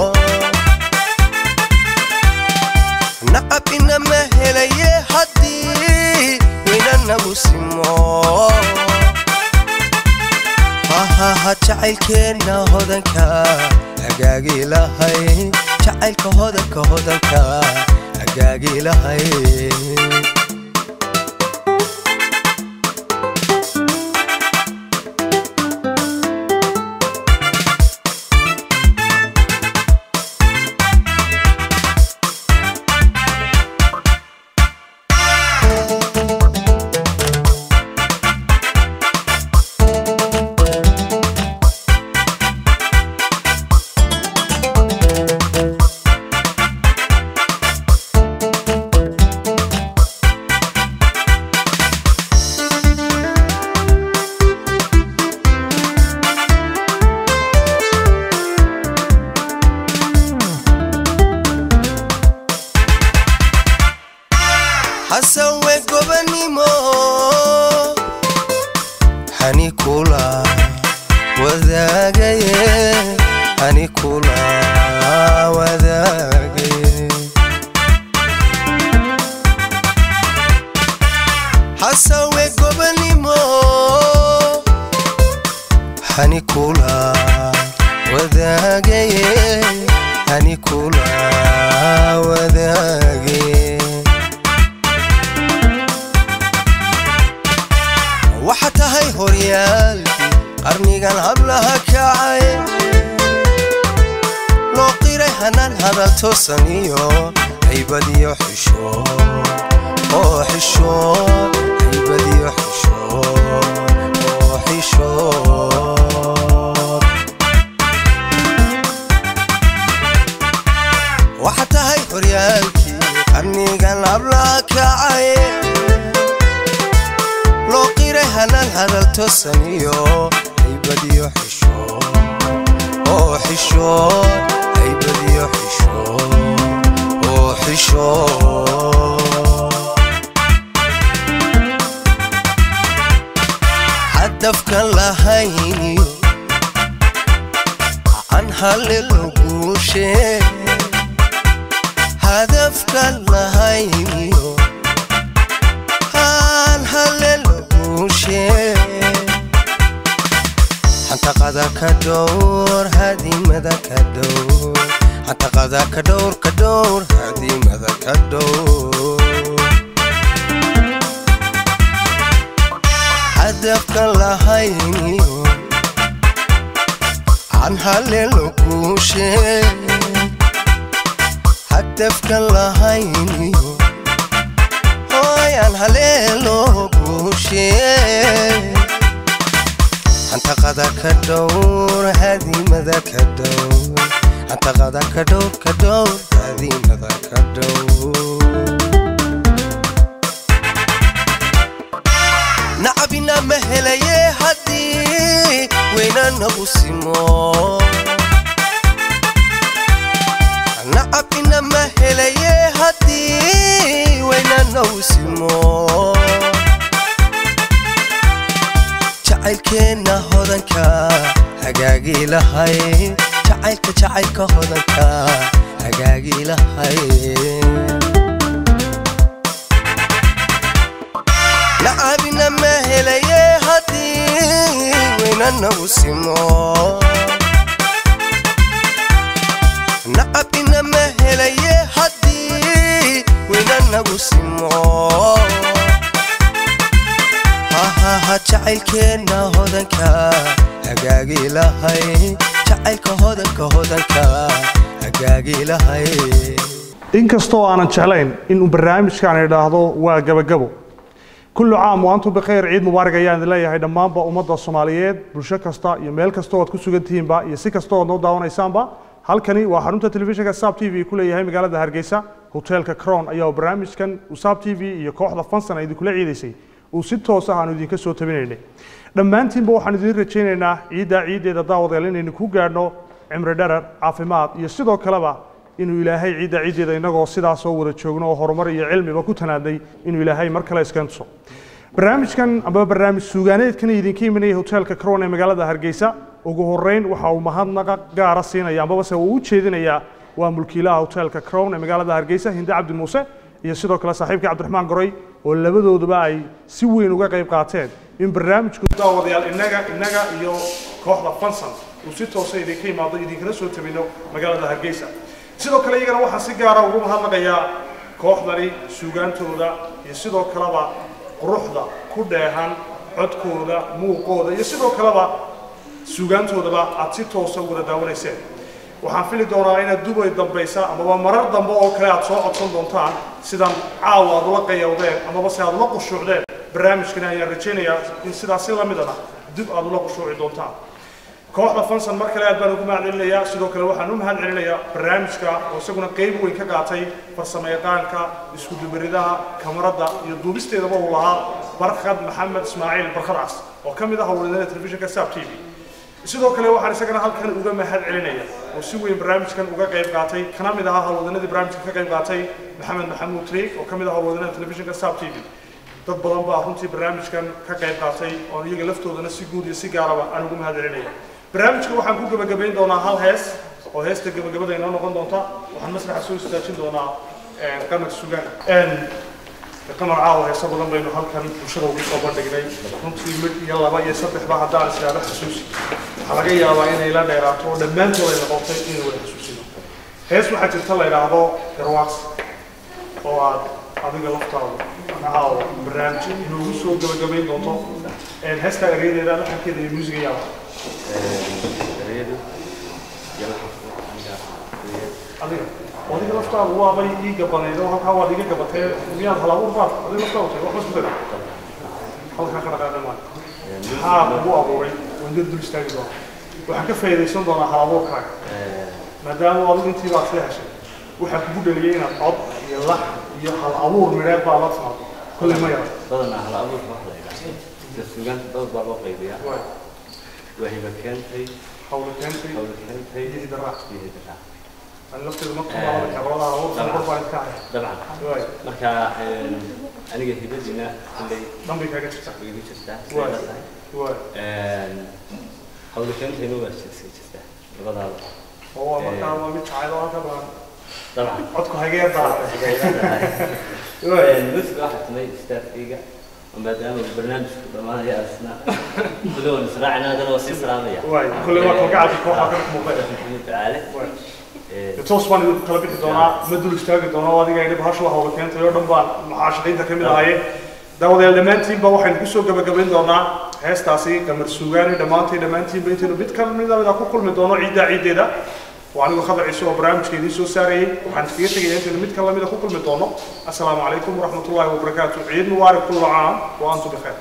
S5: nacabina ma helaye haddii weyna nagu simo hahaha jacaylkeenna hodanka hagaagii lahay jacaylka hodanka hodanka hagaagii lahay xasan we gobanimo hani kula wadaagaye hani kula wadaagaye xasan we gobanimo hani kula wadaagaye hani kula wadaagaye waxa tahay horyaalkii qarnigan hablaha kacay loo qiray hanaan hadal toosan iyo haybadiyo xisho oo xisho haybadiyo xisho oo xisho waxa tahay horyaalkii qarnigan hablaha kacay loo qiray hanaan hadal toosan iyo haybadiyo xisho oo xisho haybadiyo xisho oo xisho hadafkan lahayniyo aan halelo guushe hadafkan lahayniyo dhowr hadimada ka dhowr xantaqada ka dhowr ka dhowr hadimada ka dhowr hadafka lahayniyo aan haleelo guushe hadafka lahayniyo hooyaan haleelo guushe xantaqada ka dhowr hadimada ka dhowr xantaqada ka dhowr ka dhowr hadimada ka dhowr nacabina ma helaye haddii weynanagu simo nacabina ma helaye haddii weynanagu simo jacaylkeenna hodanka hagaagii lahay jacaylka jacaylka hodanka hagaagii lahay nacabina ma helaye haddii weynanagu simo nacabina ma helaye haddii weynanagu simo hahaha jacaylkeenna hodanka hagaagii lahay jacaylka hodanka hodanka hagaagii lahay
S2: inkastoo aanan jeclayn inuu barnaamijkan idhaahdo waa gabagabo kullu caam wa antum bikhayr ciid mubaarak ayaan idin leeyahay dhammaanba ummadda soomaaliyeed bulsho kasta iyo meel kasta oo aad ku sugan tihiinba iyo si kasta oo aad noo daawanaysaanba halkani waa xarunta telefishinka saab t v ku leeyahay magaalada hargeysa hoteelka crown ayaa barnaamijkan uu saab t v iyo kooxda fansan ay idinkula ciidaysay uu si toos ah aanu idinka soo tabinaynay dhammaantiinba waxaan idin rajaynaynaa ciiddaa ciiddeeda daawadeel inaynu ku gaadhno cimri dharar caafimaad iyo sidoo kaleba inuu ilaahay ciidda ciiddeeda innagoo sidaas oo wada joogno oo horumar iyo cilmiba ku tanaadnay inuu ilaahay mar kale iska tuso barnaamijkan amaba barnaamij suugaaneedkan idinka imanaya hoteelka crown ee magaalada hargeysa ugu horeyn waxa uu mahadnaqa gaara siinaya amaba se uu u jeedinayaa waa mulkiilaha hoteelka crown ee magaalada hargeysa hinde cabdi muuse iyo sidoo kale saaxiibkii cabdiraxmaan goray oo labadooduba ay si weyn uga qayb qaateen in barnaamijku daawadayaal innaga innaga iyo kooxda fansan uu si toosa idinka imaado idinkala soo tabino magaalada hargeysa sidoo kale iyagana waxaan si gaara ugu mahadnaqayaa kooxdani suugaantooda iyo sidoo kaleba quruxda ku dheehan codkooda muuqooda iyo sidoo kaleba suugaantoodaba aad si toosa u wada daawanayseen waxaan fili doonaa inaad dubay dambaysa amaba marar dambe oo kale aad soo codsan doontaan sidan caawa aad ula qayawdeen amaba se aad ula qushuucdeen barnaamijkani ayaan rajaynayaa in sidaas si lamidana dib aad ula qushuuci doontaan kooxda fansan mar kale aad baan ugu mahadcelinayaa sidoo kale waxaan u mahadcelinayaa barnaamijka oo isaguna qayb weyn ka qaatay farsamayaqaanka isku dubaridaha kamarada iyo duubisteedaba uu lahaa barkhad maxamed ismaaciil barkhad cas oo ka mid ah howlwadeenada telefishinka saab t v sidoo kale waxaan isagana halkan uga mahad celinaya oo si weyn barnaamijkan uga qayb qaatay kana mid ahaa howlwadanadii barnaamijka ka qayb qaatay maxamed maxamuud triig oo ka mid ah howlwadanada telefishinka saab t v dad badan baa runtii barnaamijkan ka qayb qaatay oo iyaga laftoodana si guud iyo si gaaraba aan ugu mahad celinaya barnaamijka waxaan ku gabagabayn doonaa hal hees oo heesta gabagabada inoo noqon doonta waxaan masraxa soo istaajin doonaa qamar sugaan qamar caawa heesa badan baynu halkan bulshada ugu soo bandhignay runtii mid iyo laba iyo saddexba haddaan islaaba xasuusi waxaa laga yaabaa inay la dheeraato oo dhammaantood ay noqotay inay wada xasuusino hees waxaa jirta la yidhaahdo garwaas oo aad adiga laftaada caawa barnaamijka inoogu soo gabagabayn doonto heestaa eryadeeda laxankeeda iyo muusiga yaaba adiga adiga laftaadu waabay ii gabaneyd oo halkaa waad iga gabatee miyaad halabuur baad adiga laftaadu tahay waxba isku dara halkaa ka dhaqaaqan maayo maxaa kugu abuuray waan dad dul istaagi doona waxaan ka faa'iidaysan doonaa halabuurkaaga maadaama adigu intii baad sii heshay waxaa kugu dhaliyay inaad cod iyo lax iyo hal abuur midheed baa la timaado kolley ma yara
S7: badanaa hal abuurka wax la yidhaahdo sida suugaanta dad baa loo qaybiyaa waa hiba keentay
S2: hawla keentay
S7: hawla keentay
S2: iyo hidaraac
S7: iyo hidaraa
S2: ani lafteedu ma tumaala kabradaha halabuurka kor baan ka haya
S7: dabcan
S2: waay
S7: marka aniga hibadiina kulley
S2: dambay kaaga jirta
S7: igu jirtaa
S2: Waay.
S7: siday la tahay
S2: waay
S7: hawla keentayna waa jirta jirtaa labadaada
S2: oo waa markaa waa mid jacayl oo halka badan
S7: dabcan
S2: codku hagee baa waay
S7: musiga waxaa tumay istaafkayga maadaama barnaamijku dhammaanaya asna kulli waan israacina haddana waa sii salaamaya
S2: waay kulle waa kalgacalka kooxaa ka muuqda
S7: tacaale
S2: toos baan idinku kala bixi doonaa ma dul istaagi doonaa oo adiga idhib hashu hawla keentay oo dhan baan maxaashiqiinta ka mid ahaye daawadayaal dhammaantiinba waxaynu kusoo gabagabayn doonaa heestaasi qamar suugaani dhammaantay dhammaantiinba intaynu mid ka mid a ku kulmi doono ciiddaa ciiddeeda waa anigu khadar ciise oo barnaamijka idiin soo saarayay waxaan iskaga tegaya intaynu mid ka lamida ku kulmi doono assalaamu calaykum waraxmatullaahi wabarakaatu ciid mubaarak kullu caam wa antum bikheer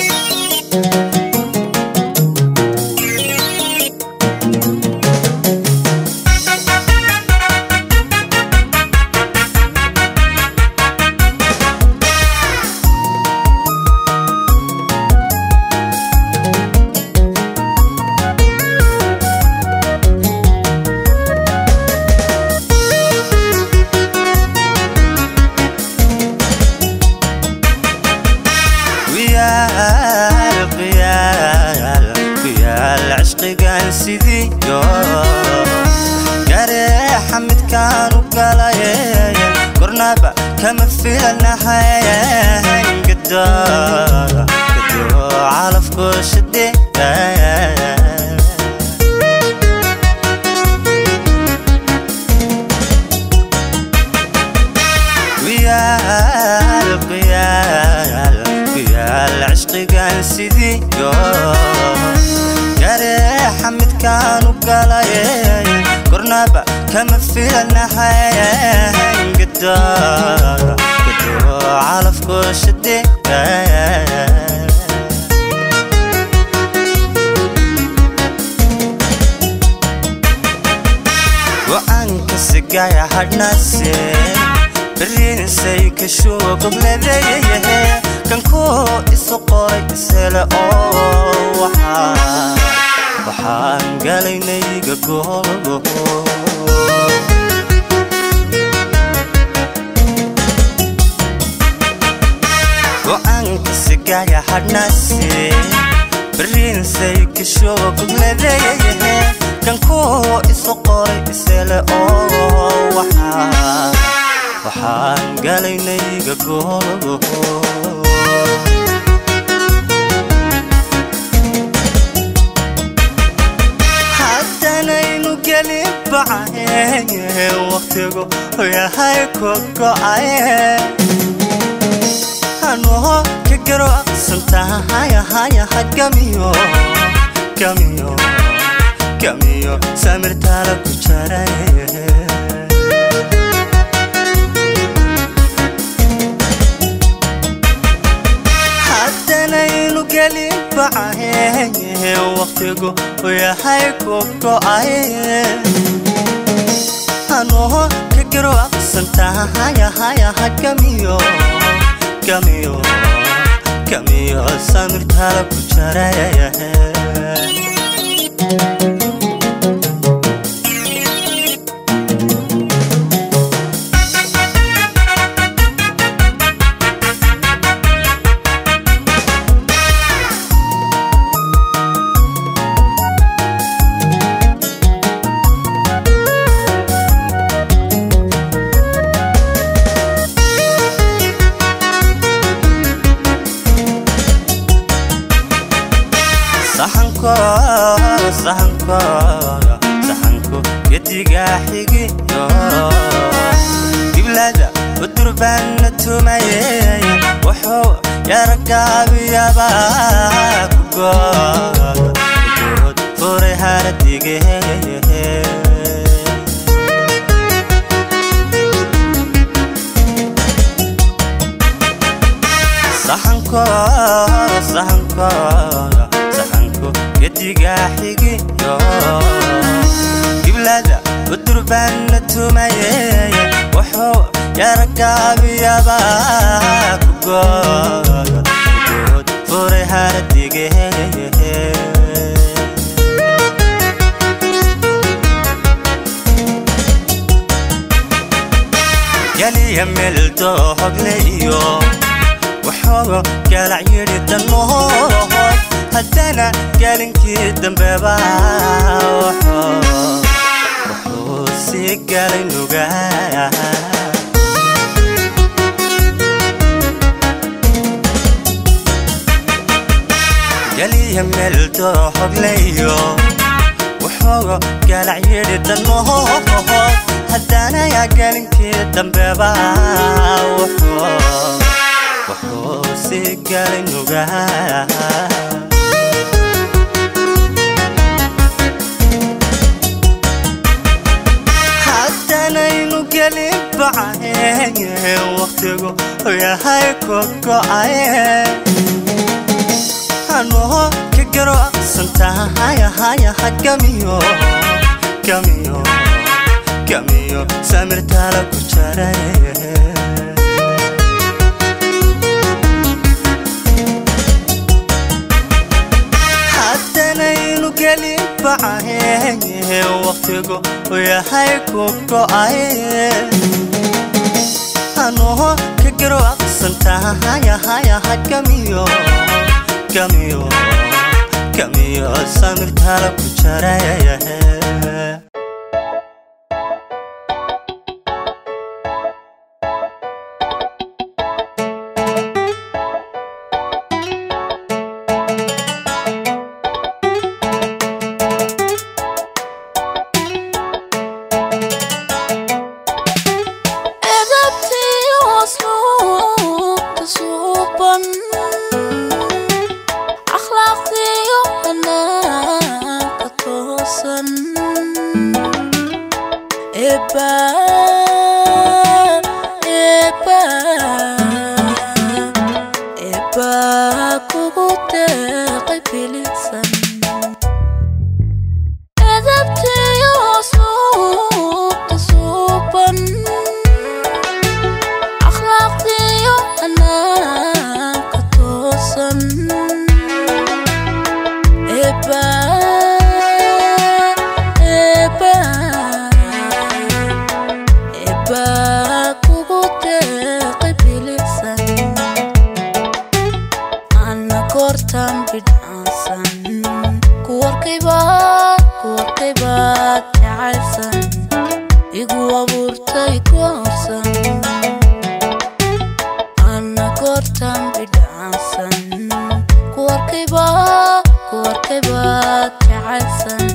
S8: qiyaal qiyaal qiyaal cishqigan sidiyo gareexa midkaan u galaye kornaba kama filanahay gado gado calafku shide qiyaal qiyaal qiyaal cishqigan sidiyo gareexa midkaan u galaye kornaba kama filanahay gado gado calafku shide go-aanka sigaya hadhnase beriinisay kashuu gobledeeyahe kankuu isu qoray isele oo waxaa waxaan galaynayga googo go-aanka sigaya hadhnase beriinisay kashuu gobledeeyahe kankuu isu qoray isele oo waxaa waxaan galaynayga googo haddanaynu gelin bacaye waqtigu yahay ku go'aye anoo ka garocsantahayahayaha gamiyo gamiyo gamiyo samirtaala ku jaraye haddanaynu gelin bacaye waqtigu yahay ku go'aye anoo ka garocsantahayahayaha gamiyo gamiyo gamiyo samirtaala ku jaraye saxanko saxanko saxanko gediga xigiyo giblada udurbana tumaye wuxuu yaragaabiyaba kugood kugood furay haradige saxanko saxanko saxanko gediga xigiyo giblada udurbana tumaye wuxuu yaragaabiyaba kugood kugood furay haradige galiya meldo hogleyo wuxuu galac yidhi danmood haddana gaalinkii dambeba wuxuu sii galay nugaa geliya meel dooxogleyo wuxuu galac yidhi danood haddaanaya gelinkii dambeba wuxuu wuxuu sii galay nugaa haddanaynu gelin bacaye waqtigu yahay ku go'aye anoo ka garocsan tahayahayaha gamiyo gamiyo gamiyo samirtaala ku jaraye haddanaynu gelin bacaye waqtigu yahay ku go'aye anoo ka garocsan tahayahayaha gamiyo gamiyo gamiyo samirtaala ku jaraye
S1: edabtii hoosluubta suuban akhlaaqdiyo hanaanka toosan eba eba eba kugu deeqay bilisan edabtii hoosluubta suuban akhlaaqdiyo hanaanka toosan eba eba eba kugu deeqay bilisan ana goortan bidhaansan kuwarkaybaad kuwarkaybaad jacaylsan igu abuurtay koorsan ana goortan bidhaansan kuwarkaybaad kuwarkaybaad jacaylsan